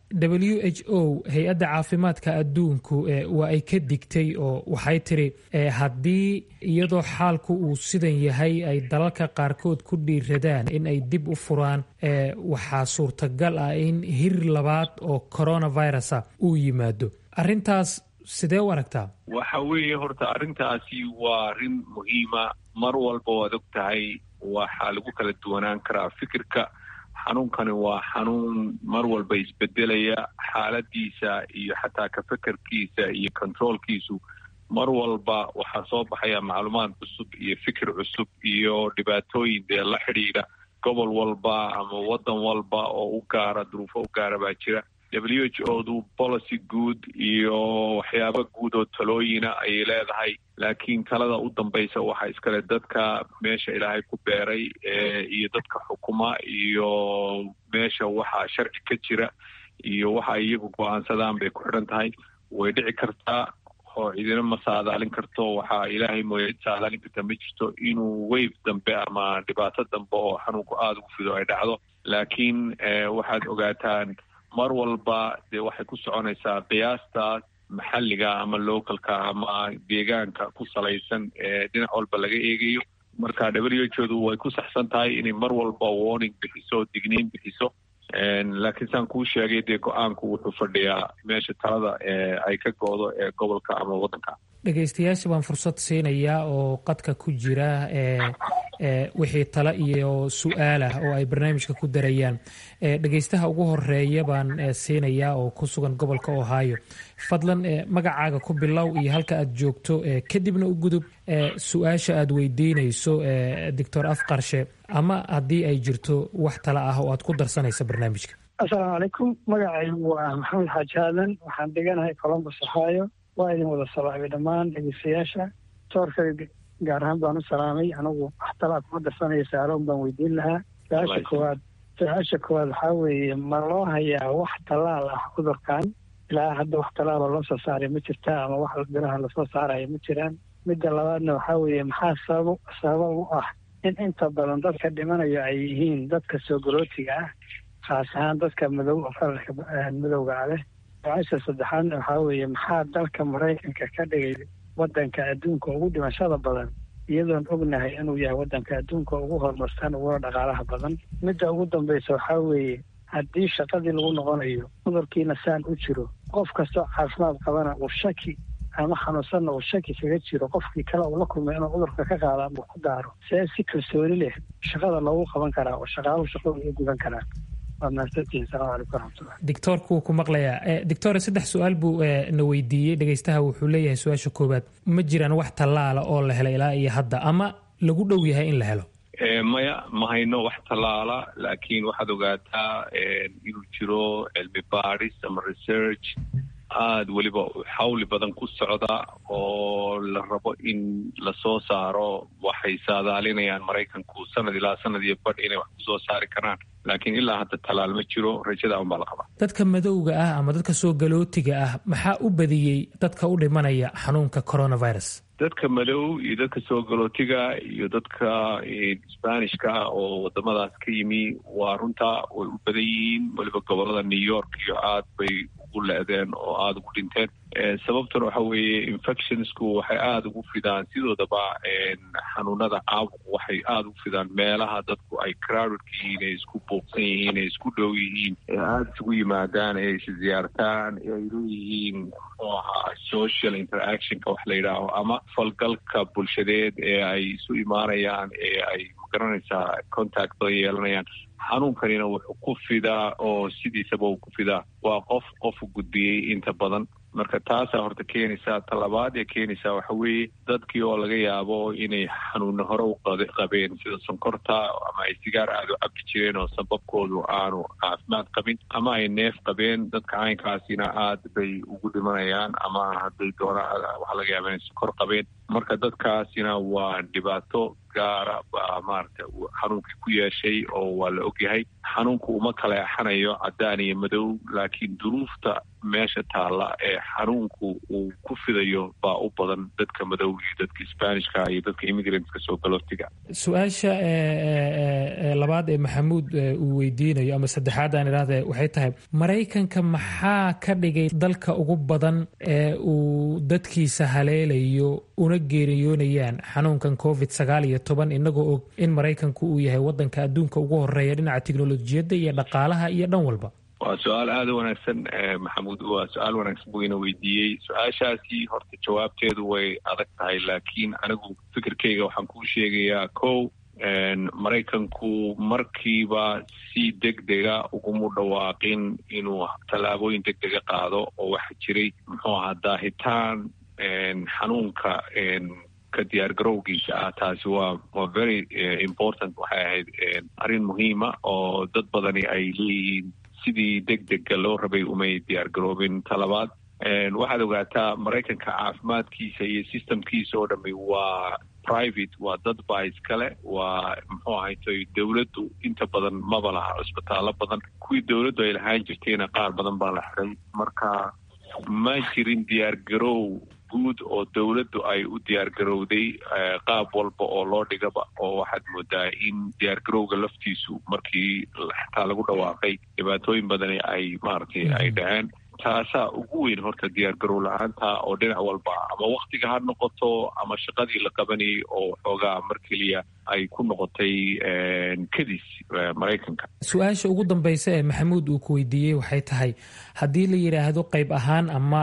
w h o hay-adda caafimaadka adduunku waa ay ka digtay oo waxay tiri haddii iyadoo xaalku uu sidan yahay ay dalalka qaarkood ku dhiiradaan in ay dib u furaan waxaa suurtagal ah in hir labaad oo coronavirusa uu yimaado arrintaas sidee u aragtaa waxa weeye horta arrintaasi waa arrin muhiima mar walba waad og tahay waxaa lagu kala duwanaan karaa fikirka xanuunkani waa xanuun mar walba isbedelaya xaaladiisa iyo xataa ka fekerkiisa iyo controolkiisu mar walba waxaa soo baxaya macluumaad cusub iyo fikir cusub iyo dhibaatooyin dee la xidhiidha gobol walba ama waddan walba oo u gaara duruufo u gaara baa jira w h o du policy guud iyo waxyaaba guud oo talooyina ayay leedahay laakiin talada u dambaysa waxaa iskale dadka meesha ilaahay ku beeray iyo dadka xukuma iyo meesha waxaa sharci ka jira iyo waxa ay iyagu go-aansadaan bay ku xidhan tahay way dhici kartaa oo cidina ma saadaalin karto waxaa ilaahay mooya cid saadaalin karta ma jirto inuu weyf dambe ama dhibaato dambe oo xanuunku aada ugu fido ay dhacdo laakiin waxaad ogaataan mar walba dee waxay ku soconaysaa qiyaastaas maxalliga ama localka ama deegaanka ku salaysan ee dhinac walba laga eegayo marka w h odu way ku saxsan tahay inay mar walba warning bixiso digniin bixiso laakiin saan kuu sheegay dee go-aanku wuxuu fadhiyaa meesha talada ay ka go-do ee gobolka ama waddanka dhegaystayaasha baan fursad siinayaa oo qadka ku jira wixii tale iyo su-aalah oo ay barnaamijka ku darayaan dhegaystaha ugu horeeya baan siinayaa oo ku sugan gobolka ohio fadlan magacaaga ku bilow iyo halka aad joogto kadibna u gudub su-aasha aad weydiinayso doctor afqarshe ama haddii ay jirto wax tale ah oo aad ku darsanaysa barnaamijka assalaamu calaykum magacaygu waa maxamed xaaji aadan waxaan deganahay colombus ohio waa idin wada salaamay dhammaan dhegeystayaasha toorka gaar ahaan baan u salaamay anigu wax talaa kuma darsanaya saaloon baan weydiin lahaa su-aasha koowaad su-aasha koowaad waxaa weeye ma loo hayaa wax tallaal ah cudurkan ilaa hadda wax tallaala loo soo saaray ma jirta ama wax biraha lasoo saaraya ma jiraan midda labaadna waxaa weeye maxaa sabab sabab u ah in inta badan dadka dhimanayo ay yihiin dadka soo galootiga ah khaas ahaan dadka madow fararka madowga ah leh su-aasha saddexaadna waxaa weeye maxaa dalka maraykanka ka dhigay waddanka adduunka ugu dhimashada badan iyadoon ognahay inuu yahay waddanka adduunka ugu horumarsan uguna dhaqaalaha badan midda ugu dambaysa waxaa weeye haddii shaqadii lagu noqonayo cudurkiina saan u jiro qof kastoo caafimaad qabana uu shaki ama xanuunsanna uu shaki kaga jiro qofkii kale uu la kulmay inuu cudurka ka qaado ama ku daaro see si kalsooni leh shaqada loogu qaban karaa oo shaqaaluhu shaqadu ugu gudan karaa doctoorku wuu ku maqlayaa doctor saddex su-aal buu na weydiiyey dhegaystaha wuxuu leeyahay su-aasha koowaad ma jiraan wax tallaala oo la helo ilaa iyo hadda ama lagu dhow yahay in la helo maya ma hayno wax tallaala laakiin waxaad ogaataa inuu jiro cilmi baadhis ama research aada weliba xawli badan ku socda oo la rabo in lasoo saaro waxay saadaalinayaan maraykanku sanad ilaa sanad iyo badh inay wax kusoo saari karaan laakiin ilaa hadda tallaal ma jiro rajada un baa la qabaa dadka madowga ah ama dadka soo galootiga ah maxaa u badiyey dadka u dhimanaya xanuunka coronavirus dadka madow iyo dadka soo galootiga iyo dadka sbanishka ah oo wadamadaas ka yimi waa runtaa way u badan yihiin weliba gobolada new york iyo aad bay ugu le-deen oo aada ugu dhinteen sababtuna waxa weeye infectionsku waxay aada ugu fidaan sidoodaba xanuunada caabuqu waxay aada ugu fidaan meelaha dadku ay crowdedka yihiin ay isku buuqsan yihiin ay isku dhow yihiin ee aada isugu yimaadaan ee is ziyaartaan ee ay leeyihiin muxuu ahaa social interactionka wax la yidhaaho ama falgalka bulshadeed ee ay isu imaanayaan ee ay magaranaysaa contact badan yeelanayaan xanuunkanina wuxuu ku fidaa oo sidiisaba uu ku fidaa waa qof qofu gudbiyey inta badan marka taasaa horta keenaysaa talabaad ee keenaysaa waxa weeye dadkii oo laga yaabo inay xanuunna hore u qabeen sida sonkorta ama ay sigaar aada u cabi jireen oo sababkoodu aanu caafimaad qabin ama ay neef qabeen dadka caynkaasina aad bay ugu dhimanayaan ama hadday doonaan waxaa laga yaaba inay sonkor qabeen marka dadkaasina waa dhibaato gaara baa maaragta xanuunkii ku yeeshay oo waa la ogyahay xanuunku uma kala exanayo caddaan iyo madow laakiin duruufta meesha taalla ee xanuunku uu ku fidayo baa u badan dadka madow iyo dadka sbanishka iyo dadka immigrantska soo galootiga su-aasha labaad ee maxamuud uu weydiinayo ama saddexaad aan idhaahde waxay tahay maraykanka maxaa ka dhigay dalka ugu badan ee uu dadkiisa haleelayo una geeriyoonayaan xanuunkan covid sagaal iyo toban inagoo og in maraykanku uu yahay wadanka adduunka ugu horeeya dhinaca tiknolojiyadda iyo dhaqaalaha iyo dhan walba waa su-aal aada u wanaagsan maxamuud waa su-aal wanaagsan buu ina weydiiyey su-aashaasi horta jawaabteedu way adag tahay laakiin anigu fikirkeyga waxaan kuu sheegayaa kow maraykanku markiiba si deg dega ugumu dhawaaqin inuu tallaabooyin deg dega qaado oo waxaa jiray muxuu ahaa daahitaan xanuunka ka diyaar garowgiisa ah taasi waa waa very important waxay ahayd arrin muhiima oo dad badani ay leeyihiin sidii deg dega loo rabay umay diyaar garoobin talabaad waxaad ogaataa maraykanka caafimaadkiisa iyo systemkiisa oo dhami waa private waa dad baa iskale waa muxuu ahaytoy dowladdu inta badan maba laha cusbitaallo badan kuwii dowladdu ay lahaan jirtayna qaar badan baa la xiray marka ma jirin diyaar garow guud oo dowladdu ay u diyaar garowday qaab walba oo loo dhigaba oo waxaad moodaa in diyaar garowga laftiisu markii xataa lagu dhawaaqay dhibaatooyin badani ay maaragtay ay dhaheen taasaa ugu weyn horta diyaar garow la-aanta oo dhinac walba ama waktiga ha noqoto ama shaqadii la qabanayay oo xoogaa mar keliya ay ku noqotay kadis maraykanka su-aasha ugu dambeysa ee maxamuud uu ku weydiiyey waxay tahay haddii la yidhaahdo qayb ahaan ama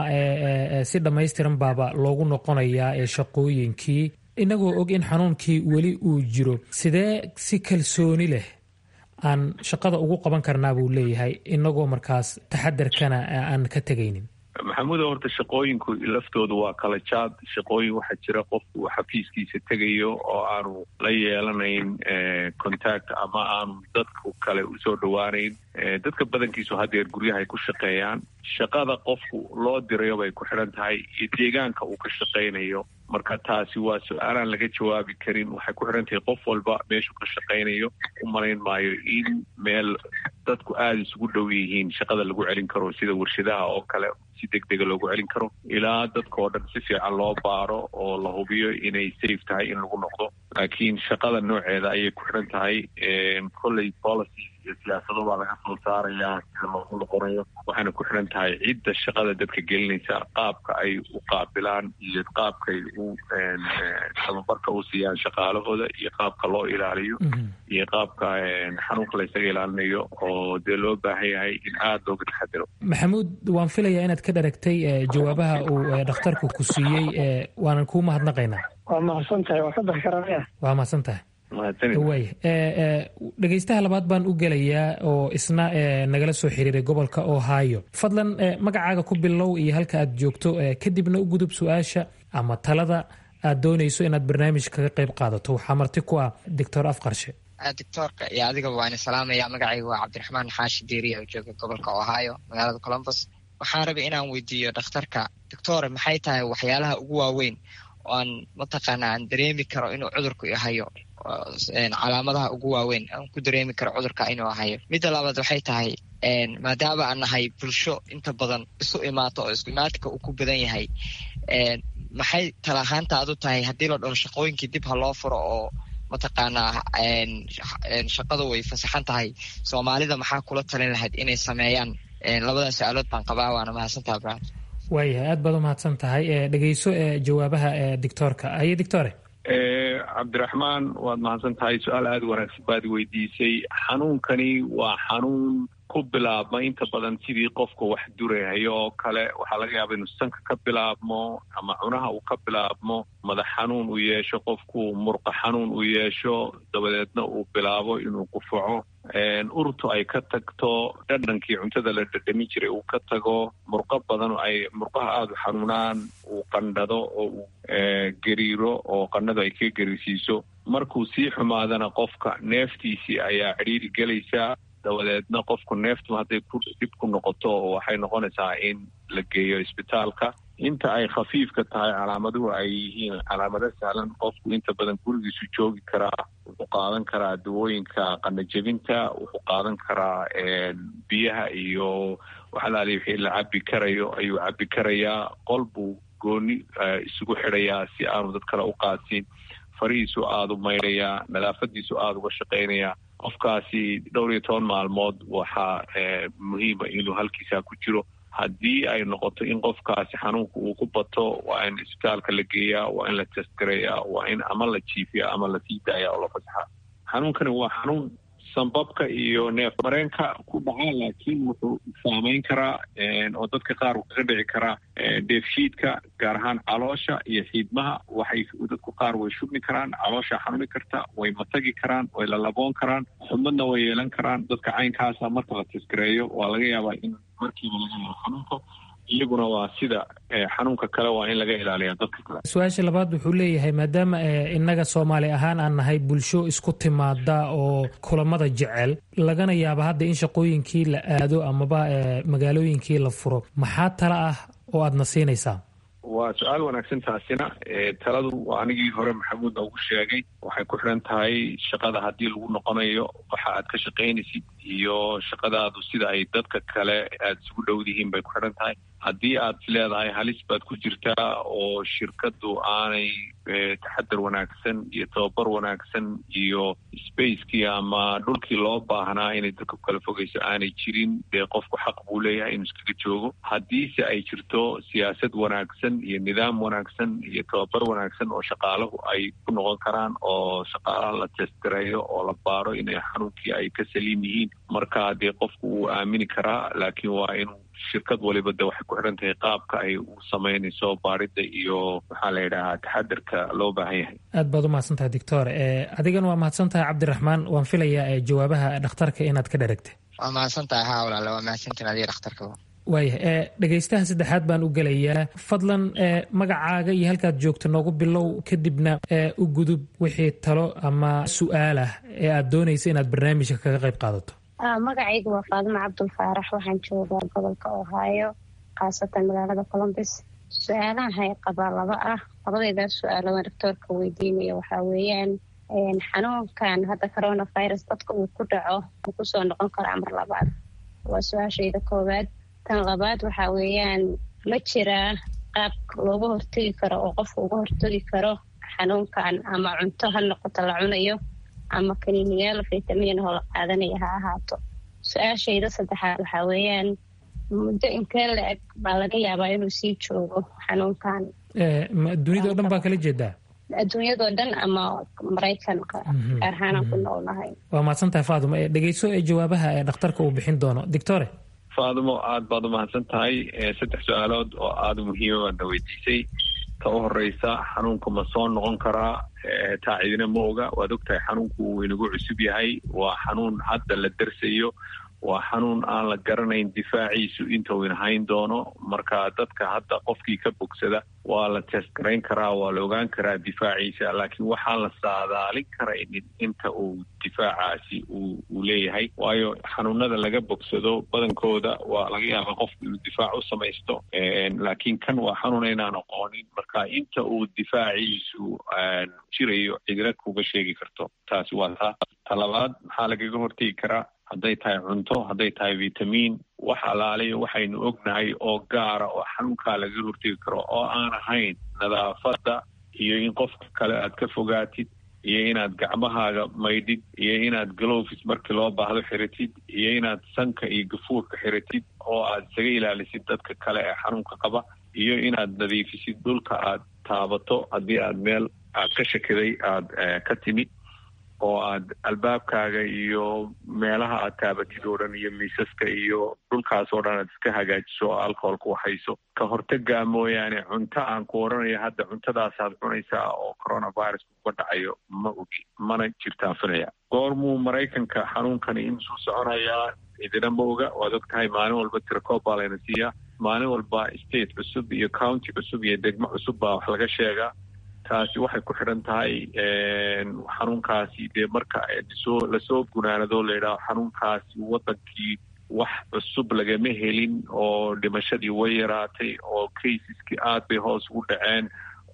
si dhammaystiran baaba loogu noqonayaa ee shaqooyinkii inagoo og in xanuunkii weli uu jiro sidee si kalsooni leh aan shaqada ugu qaban karnaa buu leeyahay inagoo markaas taxadarkana aan ka tegaynin maxamuudo horta shaqooyinku laftooda waa kala jaad shaqooyin waxaa jira qofku uu xafiiskiisa tegayo oo aanu la yeelanayn contact ama aanu dadku kale usoo dhowaanayn dadka badankiisu hadeer guryaha ay ku shaqeeyaan shaqada qofku loo dirayo bay ku xidhan tahay iyo deegaanka uu ka shaqaynayo marka taasi waa su-aalaan laga jawaabi karin waxay ku xidhan tahay qof walba meeshuu ka shaqaynayo u malayn maayo in meel dadku aada isugu dhow yihiin shaqada lagu celin karo sida warshadaha oo kale si deg dega loogu celin karo ilaa dadka oo dhan si fiican loo baaro oo la hubiyo inay safe tahay in lagu noqdo laakiin shaqada nooceeda ayay ku xidhan tahay colley policy iyo siyaasado baa laga soo saarayaa sida loogu noqonayo waxaana ku xidhan tahay cidda shaqada dadka gelinaysa qaabka ay u qaabilaan iyo qaabkay u tababarka u siiyaan shaqaalahooda iyo qaabka loo ilaaliyo iyo qaabka xanuunka laysaga ilaalinayo oo dee loo baahan yahay in aada looga taxadiro maxamuud waan filayaa inaad ka dharagtay jawaabaha uu dhakhtarku ku siiyey waanan kuu mahadnaqaynaa waa mahadsan tahay waa ka bixi karaa waa mahadsan tahay waaya dhegeystaha labaad baan u gelayaa oo isna nagala soo xiriiray gobolka ohio fadlan magacaaga ku bilow iyo halka aad joogto kadibna u gudub su-aasha ama talada aad doonayso inaad barnaamij kaga qayb qaadato waxaa marti ku ah doctor afqarshe doctoorka iyo adigaba waan salaamaya magacayga waa cabdiraxmaan xaashi diiriya oo jooga gobolka ohio magaalada colombus waxaan rabay inaan weydiiyo dhakhtarka doctore maxay tahay waxyaalaha ugu waaweyn oo aan mataqaana aan dareemi karo inuu cudurku hayo calaamadaha ugu waaweyn aan ku dareemi karo cudurka inuu hayo midda labaad waxay tahay maadaama aan nahay bulsho inta badan isu imaato oo isku imaatinka uu ku badan yahay maxay talahaantaadu tahay haddii la dhaho shaqooyinkii dib ha loo furo oo mataqaanaa shaqadu way fasaxan tahay soomaalida maxaa kula talin lahayd inay sameeyaan labadan su-aalood baan qabaa waana mahadsantaha bra waayahay aad baad u mahadsan tahay dhegeyso jawaabaha doctoorka haye doctore cabdiraxmaan waad mahadsan tahay su-aal aada wanaagsan baad weydiisay xanuunkani waa xanuun ku bilaabma inta badan sidii qofka wax durahayo oo kale waxaa laga yaaba inuu sanka ka bilaabmo ama cunaha uu ka bilaabmo madax xanuun uu yeesho qofku murqa xanuun uu yeesho dabadeedna uu bilaabo inuu qufaco urtu ay ka tagto dhadhankii cuntada la dhadhamin jiray uu ka tago murqo badan ay murqaha aada u xanuunaan uu qandhado oo uu gariiro oo qandhadu ay ka gariirsiiso markuu sii xumaadana qofka neeftiisii ayaa cidhiiri gelaysaa dabadeedna qofku neeftu hadday ku dib ku noqoto waxay noqonaysaa in la geeyo isbitaalka inta ay khafiifka tahay calaamaduhu ay yihiin calaamado sahlan qofku inta badan gurigiisu joogi karaa wuxuu qaadan karaa dawooyinka qanajebinta wuxuu qaadan karaa biyaha iyo waxalaali wixii la cabi karayo ayuu cabi karayaa qol buu gooni isugu xidhayaa si aanu dad kale u qaadsin farihiisu aada u maydhayaa nadaafadiisu aada uga shaqaynayaa qofkaasi dhowr iyo toban maalmood waxaa muhiima inuu halkiisaa ku jiro haddii ay noqoto in qofkaasi xanuunka uu ku bato waa in isbitaalka la geeyaa waa in la testgareeyaa waa in ama la jiifiya ama la sii daaya oo la fasaxa xanuunkani waa xanuun sanbabka iyo neef mareenka ku dhaca laakiin wuxuu saameyn karaa oo dadka qaar kaga dhici karaa dheefshiidka gaar ahaan caloosha iyo xiidmaha waxay dadku qaar way shubmi karaan caloosha xanuni karta way matagi karaan way lalaboon karaan xubmadna way yeelan karaan dadka caynkaasa marka la tasgareeyo waa laga yaabaa in markiiba laga helo xanuunka iyaguna waa sida xanuunka kale waa in laga ilaaliya dadka kale su-aasha labaad wuxuu leeyahay maadaama innaga soomaali ahaan aan nahay bulsho isku timaada oo kulamada jecel lagana yaaba hadda in shaqooyinkii la aado amaba magaalooyinkii la furo maxaa tala ah oo aadna siinaysaa waa su-aal wanaagsan taasina taladu waa anigii hore maxamuud ugu sheegay waxay ku xidhan tahay shaqada haddii lagu noqonayo waxa aad ka shaqaynaysid iyo shaqadaadu sida ay dadka kale aada isugu dhowdihiin bay ku xidhan tahay haddii aad leedahay halis baad ku jirtaa oo shirkadu aanay taxadar wanaagsan iyo tababar wanaagsan iyo spacekii ama dhulkii loo baahnaa inay dadka kala fogeyso aanay jirin dee qofku xaq buu leeyahay inuu iskaga joogo haddiise ay jirto siyaasad wanaagsan iyo nidaam wanaagsan iyo tababar wanaagsan oo shaqaalahu ay ku noqon karaan oo shaqaalaha la testgareeyo oo la baaro inay xanuunkii ay ka saliim yihiin marka dee qofku wuu aamini karaa laakiin waa inuu shirkad waliba de waxay ku xidhan tahay qaabka ay u samaynayso baarida iyo maxaa la yidhahaa taxadarka loo baahan yahay aad baad u mahadsan tahay doctor adigana waa mahadsan tahay cabdiraxmaan waan filayaa jawaabaha dhakhtarka inaad ka dheragtay waa mahadsan tahay haa walaale waa mahadsantiin adiga dhakhtarkaba waayahay dhegaystaha saddexaad baan u gelayaa fadlan magacaaga iyo halkaad joogto noogu bilow kadibna u gudub wixii talo ama su-aal ah ee aad doonaysa inaad barnaamijka kaga qayb qaadato magacaygu waa faadimo cabdul faarax waxaan joogaa gobolka ohio khaasatan magaalada colombus su-aalahan hay qabaa laba ah labadeydaa su-aalo aan doctoorka weydiinaya waxaa weeyaan xanuunkan hadda coronavirus dadka uu ku dhaco uu kusoo noqon karaa mar labaad waa su-aashayda koowaad tan labaad waxaa weeyaan ma jiraa qaab looga hortegi karo oo qofka uga hortegi karo xanuunkan ama cunto ha noqoto la cunayo ama kaniiniyaal fitamiin oo la qaadanaya ha ahaato su-aashayda saddexaad waxaa weeyaan muddo inkee la eg baa laga yaabaa inuu sii joogo xanuunkan dunida o dhan baa kala jeedaa adduunyadoo dhan ama maraykanka gaar ahaanaan ku noolnahay waa mahadsan tahay faadimo dhegeyso ee jawaabaha ee dhakhtarka uu bixin doono doctore faadimo aada baad u mahadsan tahay saddex su-aalood oo aada muhiima baadna weydiisay ta u horeysa xanuunka ma soo noqon karaa taa cidina ma oga waad ogtahay xanuunku wuu inagu cusub yahay waa xanuun hadda la darsayo waa xanuun aan la garanayn difaaciisu inta uu inahayn doono marka dadka hadda qofkii ka bogsada waa la testgarayn karaa waa la ogaan karaa difaaciisa laakiin waxaan la saadaalin karaynin inta uu difaacaasi uu leeyahay waayo xanuunada laga bogsado badankooda waa laga yaaba qofku inuu difaac u samaysto laakiin kan waa xanuun inaan aqoonin marka inta uu difaaciisu jirayo cidina kuga sheegi karto taasi waa taa talabaad maxaa lagaga hortegi karaa hadday tahay cunto hadday tahay vitamiin wax alaalayo waxaynu ognahay oo gaara oo xanuunkaa lagaga hortegi karo oo aan ahayn nadaafadda iyo in qofka kale aad ka fogaatid iyo inaad gacmahaaga maydhid iyo inaad glovis markii loo baahdo xiratid iyo inaad sanka iyo gafuurka xiratid oo aad isaga ilaalisid dadka kale ee xanuunka qaba iyo inaad nadiifisid dhulka aad taabato haddii aad meel aad ka shakiday aada ka timid oo aad albaabkaaga iyo meelaha aad taabatid oo dhan iyo miisaska iyo dhulkaas oo dhan aad iska hagaajiso oo alcoholka waxayso ka hortagaa mooyaane cunto aan ku odhanayo hadda cuntadaasaad cunaysaa oo coronavirus uga dhacayo ma ogi mana jirtaan filaya goormuu maraykanka xanuunkani inusuu soconayaa idina ma oga waad og tahay maalin walba tirakoob baa layna siiyaa maalin walba state cusub iyo county cusub iyo degmo cusub baa wax laga sheegaa taasi waxay ku xidhan tahay xanuunkaasi dee marka soo lasoo gunaanado layidhaho xanuunkaasi waddankii wax cusub lagama helin oo dhimashadii way yaraatay oo casiskii aad bay hoos ugu dhaceen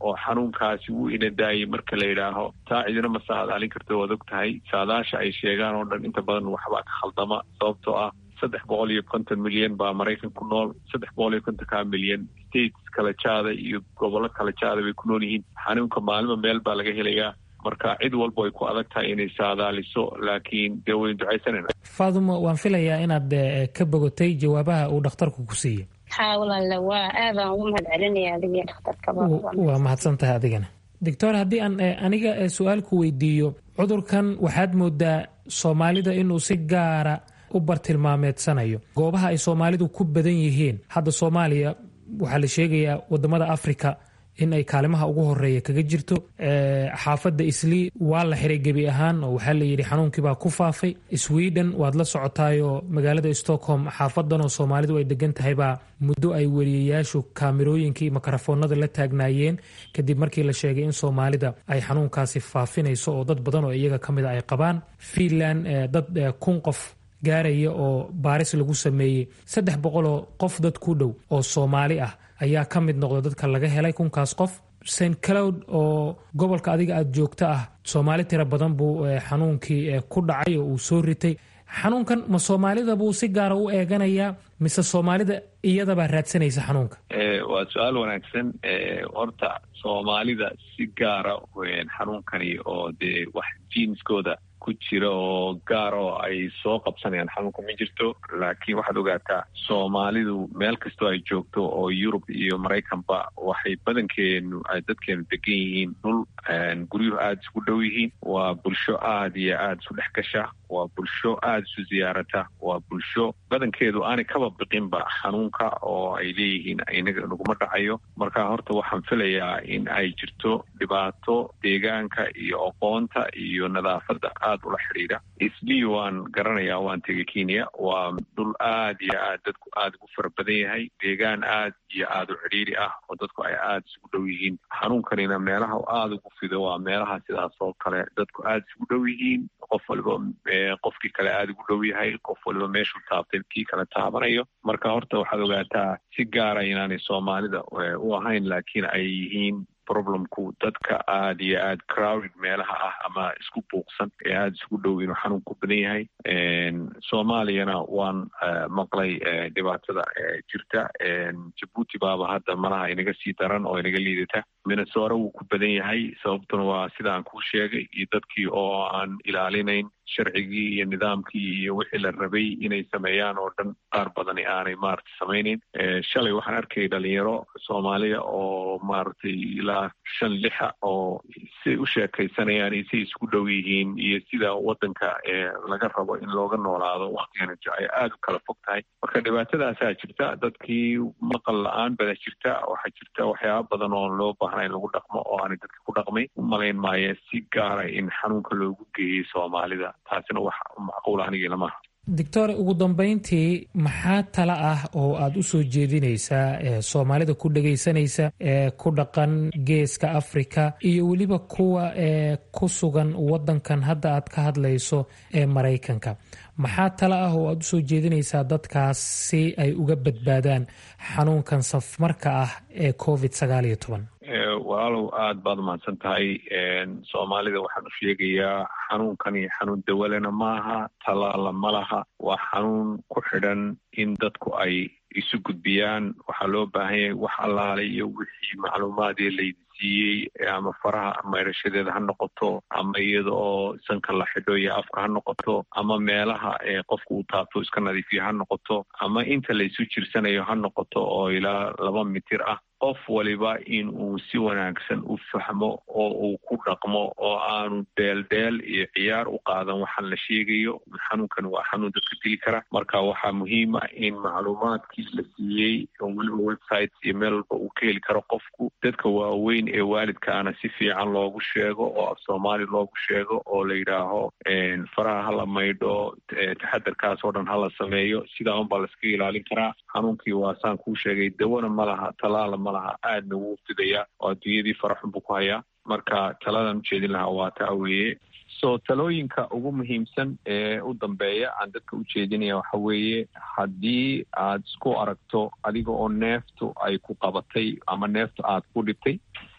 oo xanuunkaasi wuu ina daayay marka la yidhaaho taa cidina ma saadaalin karto waad og tahay saadaasha ay sheegaan oo dhan inta badan waxbaa ka khaldama sababtoo ah saddex boqol iyo konton milyan baa maraykan ku nool saddex boqol iyo kontonka milyan states kala jaada iyo gobollo kala jaada bay ku nool yihiin xanuunka maalima meel baa laga helayaa marka cid walba ay ku adag tahay inay saadaaliso laakiin dee waynu ducaysanayna faadumo waan filayaa inaad ka bogotay jawaabaha uu dhakhtarku ku siiyey haa walaale waa aadaan ugu mahad celinaya adiga dhakhtarkaba waa mahadsan tahay adigana doctor haddii aan aniga su-aal ku weydiiyo cudurkan waxaad moodaa soomaalida inuu si gaara u bartilmaameedsanayo goobaha ay soomaalidu ku badan yihiin hadda soomaaliya waxaa la sheegayaa wadamada africa in ay kaalimaha ugu horeeya kaga jirto xaafadda islii waa la xiray gebi ahaan oo waxaa layidhi xanuunkiibaa ku faafay sweden waad la socotaayoo magaalada stockholm xaafadanoo soomaalidu ay degan tahaybaa muddo ay weriyayaashu kaamirooyinkii makarafoonada la taagnaayeen kadib markii la sheegay in soomaalida ay xanuunkaasi faafinayso oo dad badan oo iyaga ka mida ay qabaan fiinland dad kun qof gaaraya oo baaris lagu sameeyey saddex boqoloo qof dad ku dhow oo soomaali ah ayaa ka mid noqda dadka laga helay kunkaas qof st cloud oo gobolka adiga aada joogto ah soomaali tiro badan buu xanuunkii ku dhacay oo uu soo ritay xanuunkan ma soomaalida buu si gaara u eeganayaa mise soomaalida iyadabaa raadsanaysa xanuunka waa su-aal wanaagsan horta soomaalida si gaara xanuunkani oo dee wax jiinskooda ku jira oo gaar oo ay soo qabsanayaan xanuunka ma jirto laakiin waxaad ogaataa soomaalidu meel kastoo ay joogto oo yurub iyo maraykanba waxay badankeenu ay dadkeenu degan yihiin dhul guryuhu aada isku dhow yihiin waa bulsho aada iyo aada isu dhex gasha waa bulsho aada isu ziyaarata waa bulsho badankeedu aanay kaba biqinba xanuunka oo ay leeyihiin inaga naguma dhacayo marka horta waxaan filayaa in ay jirto dhibaato deegaanka iyo aqoonta iyo nadaafadda aada ula xidhiidha islii waan garanayaa waan tegay kenya waa dhul aada iyo aad dadku aada ugu fara badan yahay deegaan aad iyo aada u cidhiiri ah oo dadku ay aada isugu dhow yihiin xanuunkanina meelaha aada ugu fido waa meelaha sidaas oo kale dadku aada isugu dhow yihiin qof waliba qofkii kale aada ugu dhow yahay qof waliba meeshuu taabtay kii kale taabanayo marka horta waxaad ogaataa si gaara inaanay soomaalida u ahayn laakiin ay yihiin problemku dadka aada iyo aada crowded meelaha ah ama isku buuqsan ee aada isugu dhow inuu xanuun ku badan yahay soomaaliyana waan maqlay dhibaatada jirta jabuuti baaba hadda malaha inaga sii daran oo inaga liidata minnesora wuu ku badan yahay sababtuna waa sida aan kuu sheegay iyo dadkii oo aan ilaalinayn sharcigii iyo nidaamkii iyo wixii la rabay inay sameeyaan oo dhan qaar badani aanay maaragtay samaynayn shalay waxaan arkayay dhalinyaro soomaaliya oo maaragtay ilaa shan lixa oo siay u sheekaysanayaan iyo siay isku dhow yihiin iyo sida waddanka laga rabo in looga noolaado waktigana ay aada u kala fog tahay marka dhibaatadaasaa jirta dadkii maqal la-aan bada jirta waxaa jirta waxyaaba badan oo loo baahna in lagu dhaqmo oo aanay dadka ku dhaqmay umalayn maayo si gaara in xanuunka loogu geeyey soomaalida taasina wax macquul anigii lamaha doctor ugu dambeyntii maxaa tala ah oo aada u soo jeedinaysaa soomaalida ku dhagaysanaysa ee ku dhaqan geeska africa iyo weliba kuwa ee ku sugan wadankan hadda aad ka hadlayso ee maraykanka maxaa tala ah oo aada usoo jeedinaysaa dadkaas si ay uga badbaadaan xanuunkan safmarka ah ee covid sagaal iyo toban walaalow aada baad umahadsan tahay soomaalida waxaan u sheegayaa xanuunkani xanuun dawalena maaha tallaala ma laha waa xanuun ku xidhan in dadku ay isu gudbiyaan waxaa loo baahan yahay wax allaale iyo wixii macluumaadee laydi siiyey ama faraha mayrashadeeda ha noqoto ama iyada oo sanka la xidho iyo afka ha noqoto ama meelaha qofku uu taabto iska nadiifiyo ha noqoto ama inta laysu jirsanayo ha noqoto oo ilaa laba mitir ah qof waliba in uu si wanaagsan u fahmo oo uu ku dhaqmo oo aanu dheeldheel iyo ciyaar u qaadan waxaan la sheegayo xanuunkan waa xanuun dadka dili kara marka waxaa muhiima in macluumaadkii la siiyey oo weliba websites iyo meel walba uu ka heli karo qofku dadka waaweyn ee waalidkaana si fiican loogu sheego oo af soomaali loogu sheego oo la yidhaaho faraha hala maydho taxadarkaas oo dhan hala sameeyo sidaa unbaa laskaga ilaalin karaa xanuunkii waa saan kuu sheegay dawana ma laha talaala ma laha aadna wuu fidayaa oo adduunyadii faraxun buu ku hayaa marka taladan ujeedin lahaa waa taa weeye so talooyinka ugu muhiimsan ee u dambeeya aan dadka u jeedinaya waxa weeye haddii aad isku aragto adiga oo neeftu ay ku qabatay ama neeftu aad ku dhibtay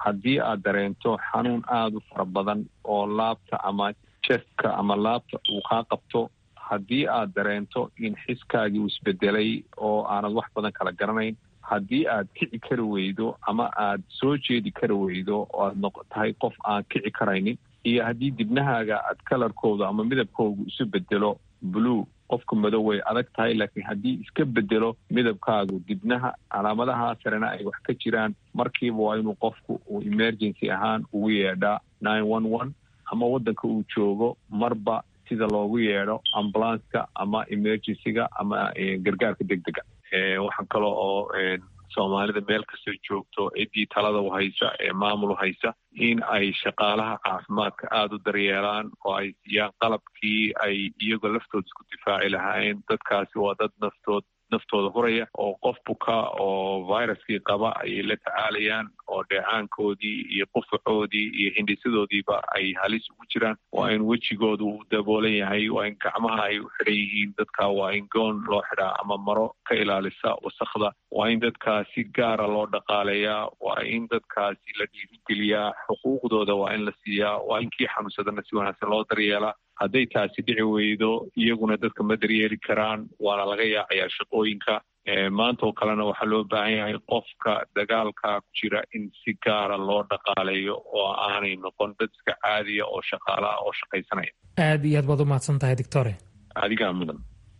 haddii aad dareento xanuun aada u fara badan oo laabta ama chestka ama laabta uu kaa qabto haddii aad dareento in xiskaagii uu isbedelay oo aanad wax badan kala garanayn haddii aad kici kari weydo ama aad soo jeedi kari weydo oo aad noq tahay qof aan kici karaynin iyo haddii dibnahaaga aad kalarkooda ama midabkoodu isu bedelo blue qofka madow way adag tahay laakiin haddii iska bedelo midabkaagu dibnaha calaamadaha sarena ay wax ka jiraan markiiba waa inuu qofku uu emergency ahaan ugu yeedhaa nine one one ama waddanka uu joogo marba sida loogu yeedho ambulanska ama emergencyga ama gargaarka deg dega waxaa kale oo soomaalida meel kastoo joogto ciddii talada u haysa ee maamul u haysa in ay shaqaalaha caafimaadka aada u daryeelaan oo ay siiyaan qalabkii ay iyagoo laftooda isku difaaci lahaayeen dadkaasi waa dad naftood naftooda huraya oo qof buka oo viruskii qaba ayay la tacaalayaan oo dheecaankoodii iyo qufacoodii iyo hindhisadoodiiba ay halis ugu jiraan waa in wejigooda uu daboolan yahay waa in gacmaha ay u xidhan yihiin dadka waa in goon loo xidhaa ama maro ka ilaalisa wasakda waa in dadkaa si gaara loo dhaqaaleeyaa waa in dadkaasi la dhiirigeliyaa xuquuqdooda waa in la siiyaa waa in kii xanuunsadana si wanaagsan loo daryeelaa hadday taasi dhici weydo iyaguna dadka ma daryeeli karaan waana laga yaacayaa shaqooyinka maanta oo kalena waxaa loo baahan yahay qofka dagaalka ku jira in si gaara loo dhaqaaleeyo oo aanay noqon dad iska caadiya oo shaqaalaha oo shaqaysanaya aad iyo aad baad u mahadsan tahay doctore adigaa mudan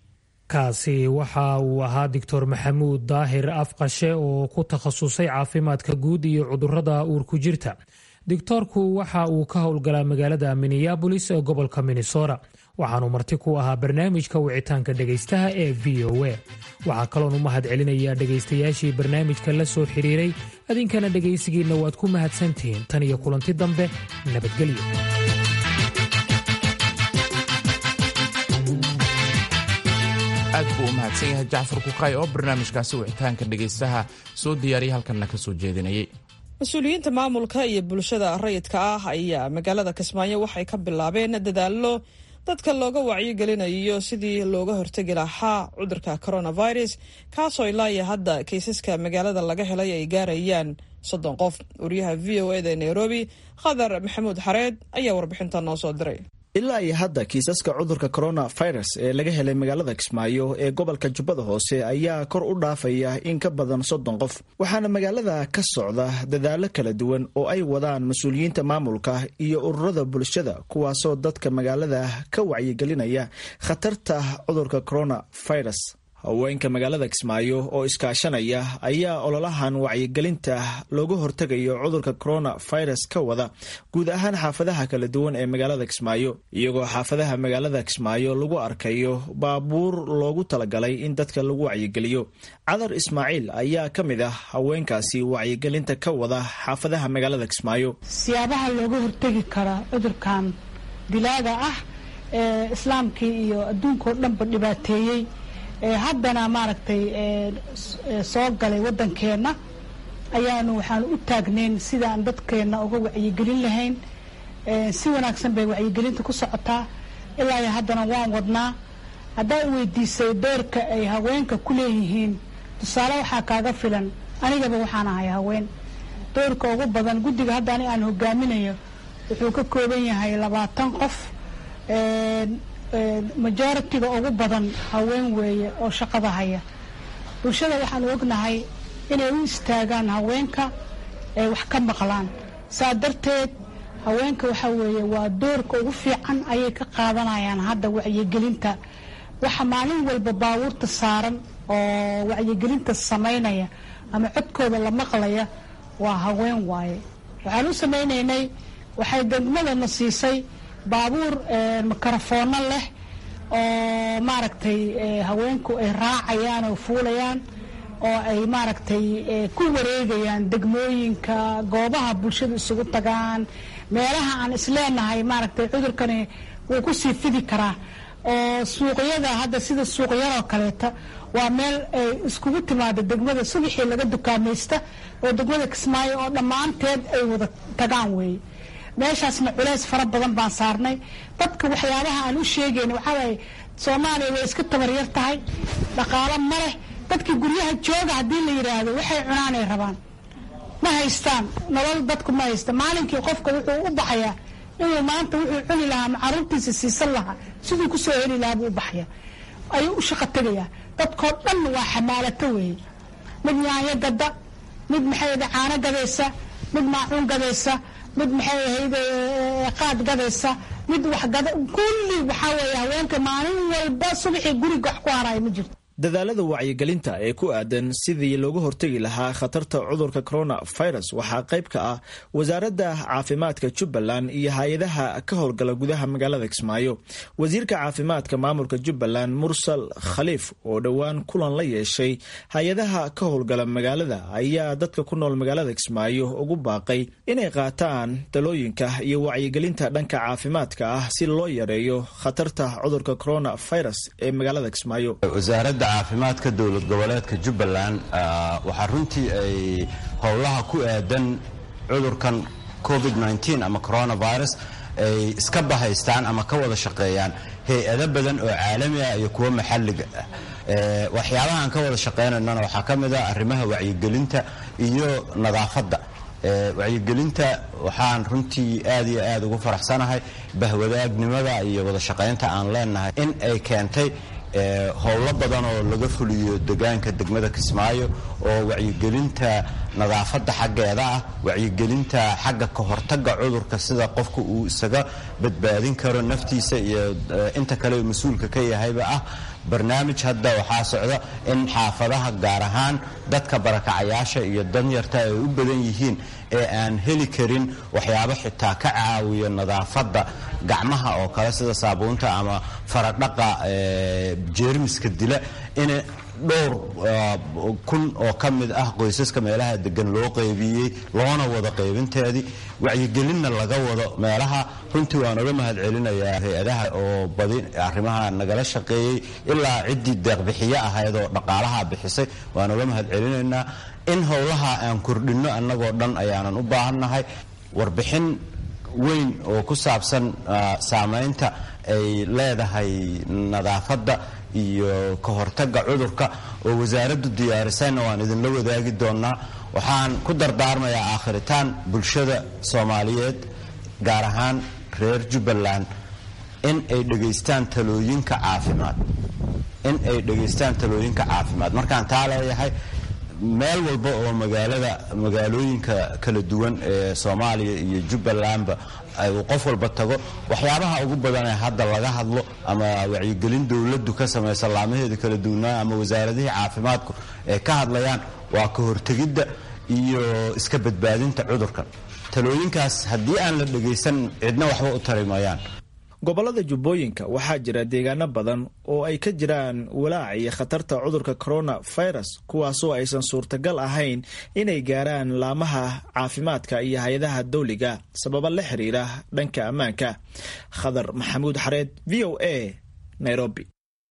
kaasi waxa uu ahaa doctor maxamuud daahir afqashe oo ku takhasusay caafimaadka guud iyo cudurada uurku jirta doctoorku waxa uu ka howlgalaa magaalada minneabolis ee gobolka minnesota waxaanuu marti ku ahaa barnaamijka wicitaanka dhegaystaha ee v o a waxaa kaloon u mahad celinayaa dhegaystayaashii barnaamijka la soo xiriiray adinkana dhegaysigiinna waad ku mahadsantihiin tan iyo kulanti dambe nabadgelyo aad buu u mahadsan yahay jacfar kukay oo barnaamijkaasi wicitaanka dhegaystaha soo diyaariyay halkanna ka soo jeedinayay mas-uuliyiinta maamulka iyo bulshada rayidka ah ayaa magaalada kismaayo waxay ka bilaabeen dadaallo dadka looga wacyigelinayo sidii looga hortegi lahaa cudurka coronavirus kaasoo ilaa iyo hadda kiisaska magaalada laga helay ay gaarayaan soddon qof wariyaha v o eda ee nairobi khadar maxamuud xareed ayaa warbixinta noo soo diray ilaa iyo hadda kiisaska cudurka coronavirus ee laga helay magaalada kismaayo ee gobolka jubbada hoose ayaa kor u dhaafaya in ka badan soddon qof waxaana magaalada ka socda dadaallo kala duwan oo ay wadaan mas-uuliyiinta maamulka iyo ururada bulshada kuwaasoo dadka magaalada ka wacyigelinaya khatarta cudurka coronavirus haweenka magaalada kismaayo oo iskaashanaya ayaa ololahan wacyigelinta looga hortegayo cudurka coronavirus ka wada guud ahaan xaafadaha kala duwan ee magaalada kismaayo iyagoo xaafadaha magaalada kismaayo lagu arkayo baabuur loogu talagalay in dadka lagu wacyigeliyo cadar ismaaciil ayaa ka mid ah haweenkaasi wacyigelinta ka wada xaafadaha magaalada kismaayo siyaabaha looga hortegi karaa cudurkan dilaaga ah ee islaamkii iyo adduunkao dhanba dhibaateeyey haddana maaragtay soo galay waddankeenna ayaanu waxaanu u taagnayn sidaan dadkeenna uga wacyigelin lahayn si wanaagsan bay wacyigelinta ku socotaa ilaa iyo haddana waan wadnaa haddaa i weydiisay doorka ay haweenka ku leeyihiin tusaale waxaa kaaga filan anigaba waxaan ahay haween doorka ugu badan guddiga hadda ani aan hogaaminayo wuxuu ka kooban yahay labaatan qof majoritiga ugu badan haween weeye oo shaqada haya bulshada waxaanu ognahay inay u istaagaan haweenka ay wax ka maqlaan saa darteed haweenka waxa weeye waa doorka ugu fiican ayay ka qaadanayaan hadda wacyigelinta waxa maalin walba baabuurta saaran oo wacyigelinta samaynaya ama codkooda la maqlaya waa haween waaye waxaan u samaynaynay waxay degmadana siisay baabuur mikrofoono leh oo maaragtay haweenku ay raacayaan oo fuulayaan oo ay maaragtay ku wareegayaan degmooyinka goobaha bulshada isugu tagaan meelaha aan isleenahay maaragtay cudurkani wuu ku sii fidi karaa oo suuqyada hadda sida suuqyadoo kaleeta waa meel ay iskugu timaado degmada subaxii laga dukaamaysta oo degmada kismaayo oo dhammaanteed ay wada tagaan weeye meeshaasna culeys fara badan baan saarnay dadka waxyaabaha aan u sheegayn waxaawaaye soomaaliya way iska tabaryar tahay dhaqaalo ma leh dadkii guryaha jooga haddii la yidhaahdo waxay cunaanay rabaan ma haystaan nolol dadku ma haysta maalinkii qofka wuxuu u baxayaa inuu maanta wuxuu cuni lahaa ama caruurtiisa siisan lahaa siduu kusoo heli lahaa buu u baxaya ayuu u shaqo tegayaa dadkoo dhan waa xamaalato weeye mid yaanyo gada mid maxay ahayde caano gadaysa mid maacuun gadaysa mid maxay ahayde qaad gadaysa mid wax gada kulli waxaa weeye haweenka maalin walba subaxii guriga wax ku haraayo ma jirto dadaalada wacyigelinta ee ku aadan sidii looga hortegi lahaa khatarta cudurka coronavirus waxaa qayb ka ah wasaaradda caafimaadka jubbaland iyo hay-adaha ka howlgala gudaha magaalada kismaayo wasiirka caafimaadka maamulka jubbaland mursal khaliif oo dhowaan kulan la yeeshay hay-adaha ka howlgala magaalada ayaa dadka ku nool magaalada kismaayo ugu baaqay inay qaataan dalooyinka iyo wacyigelinta dhanka caafimaadka ah si loo yareeyo khatarta cudurka coronavirus ee magaalada kismaayo caafimaadka dowlad goboleedka jubbaland waxaa runtii ay howlaha ku aadan cudurkan covid ama coronavirus ay iska bahaystaan ama ka wada shaqeeyaan hay-ado badan oo caalami ah iyo kuwo maxalliga ah waxyaabahaan ka wada shaqeynaynana waxaa ka mid ah arrimaha wacyigelinta iyo nadaafadda wacyigelinta waxaan runtii aad iyo aad ugu faraxsanahay bahwadaagnimada iyo wada shaqaynta aan leenahay in ay keentay howlo badan oo laga fuliyo degaanka degmada kismaayo oo wacyigelinta nadaafadda xaggeeda ah wacyigelinta xagga ka hortagga cudurka sida qofka uu isaga badbaadin karo naftiisa iyo inta kale mas-uulka ka yahayba ah barnaamij hadda waxaa socda in xaafadaha gaar ahaan dadka barakacayaasha iyo danyarta ay u badan yihiin ee aan heli karin waxyaabo xitaa ka caawiya nadaafadda gacmaha oo kale sida saabuunta ama faradhaqa jeermiska dila in dhowr kun oo ka mid ah qoysaska meelaha degan loo qaybiyey loona wada qaybinteedii wacyigelinna laga wado meelaha runtii waan uga mahad celinayaa hay-adaha oo badi arrimaha nagala shaqeeyey ilaa ciddii deeqbixiyo ahayd oo dhaqaalaha bixisay waan uga mahad celinaynaa in howlaha aan kordhinno annagoo dhan ayaanan u baahannahay warbixin weyn oo ku saabsan saamaynta ay leedahay nadaafadda iyo ka hortagga cudurka oo wasaaraddu diyaarisayna waan idinla wadaagi doonnaa waxaan ku dardaarmayaa aakhiritaan bulshada soomaaliyeed gaar ahaan reer jubbaland in ay dhegaystaan talooyinka caafimaad in ay dhegaystaan talooyinka caafimaad markaan taa leeyahay meel walba oo magaalada magaalooyinka kala duwan ee soomaaliya iyo jubbalandba uu qof walba tago waxyaabaha ugu badan ee hadda laga hadlo ama wacyigelin dowladdu ka samaysa laamaheeda kala duwanaa ama wasaaradihii caafimaadku ay ka hadlayaan waa ka hortegidda iyo iska badbaadinta cudurkan talooyinkaas haddii aan la dhegaysan cidna waxba u tari mayaan gobolada jubbooyinka waxaa jira deegaano badan oo ay ka jiraan walaac iyo khatarta cudurka coronavirus kuwaasoo aysan suurtagal ahayn inay gaaraan laamaha caafimaadka iyo hay-adaha dawliga sababa la xiriira dhanka ammaanka khadar maxamuud xareed v o a nairobi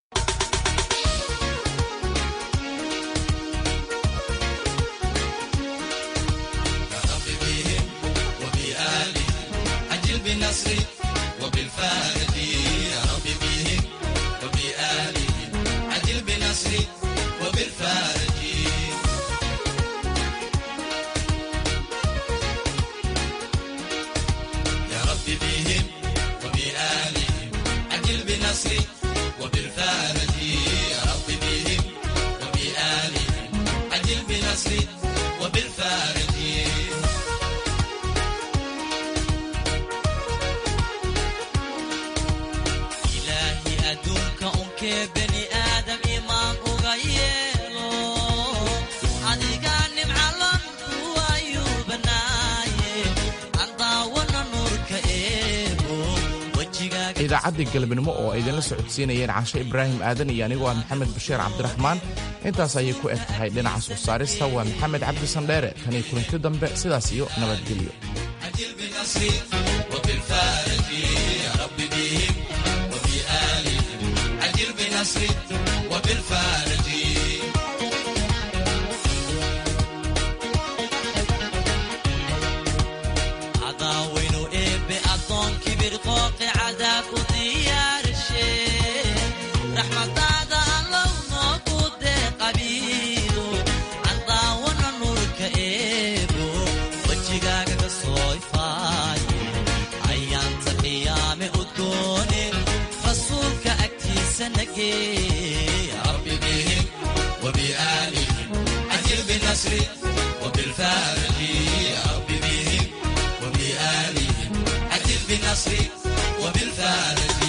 idaacaddii galabnimo oo ay idinla socodsiinayeen caashe ibraahim aadan iyo anigoo ah maxamed bashiir cabdiraxmaan intaas ayay ku eg tahay dhinaca soo saarista waa maxamed cabdi sandheere taniyo kulanti dambe sidaas iyo nabadgelyo يا رب بهم وبآلهم عجل بالنصر وبالفارج يا رب بهم وبآلهم عجل بالنصر وبالفارج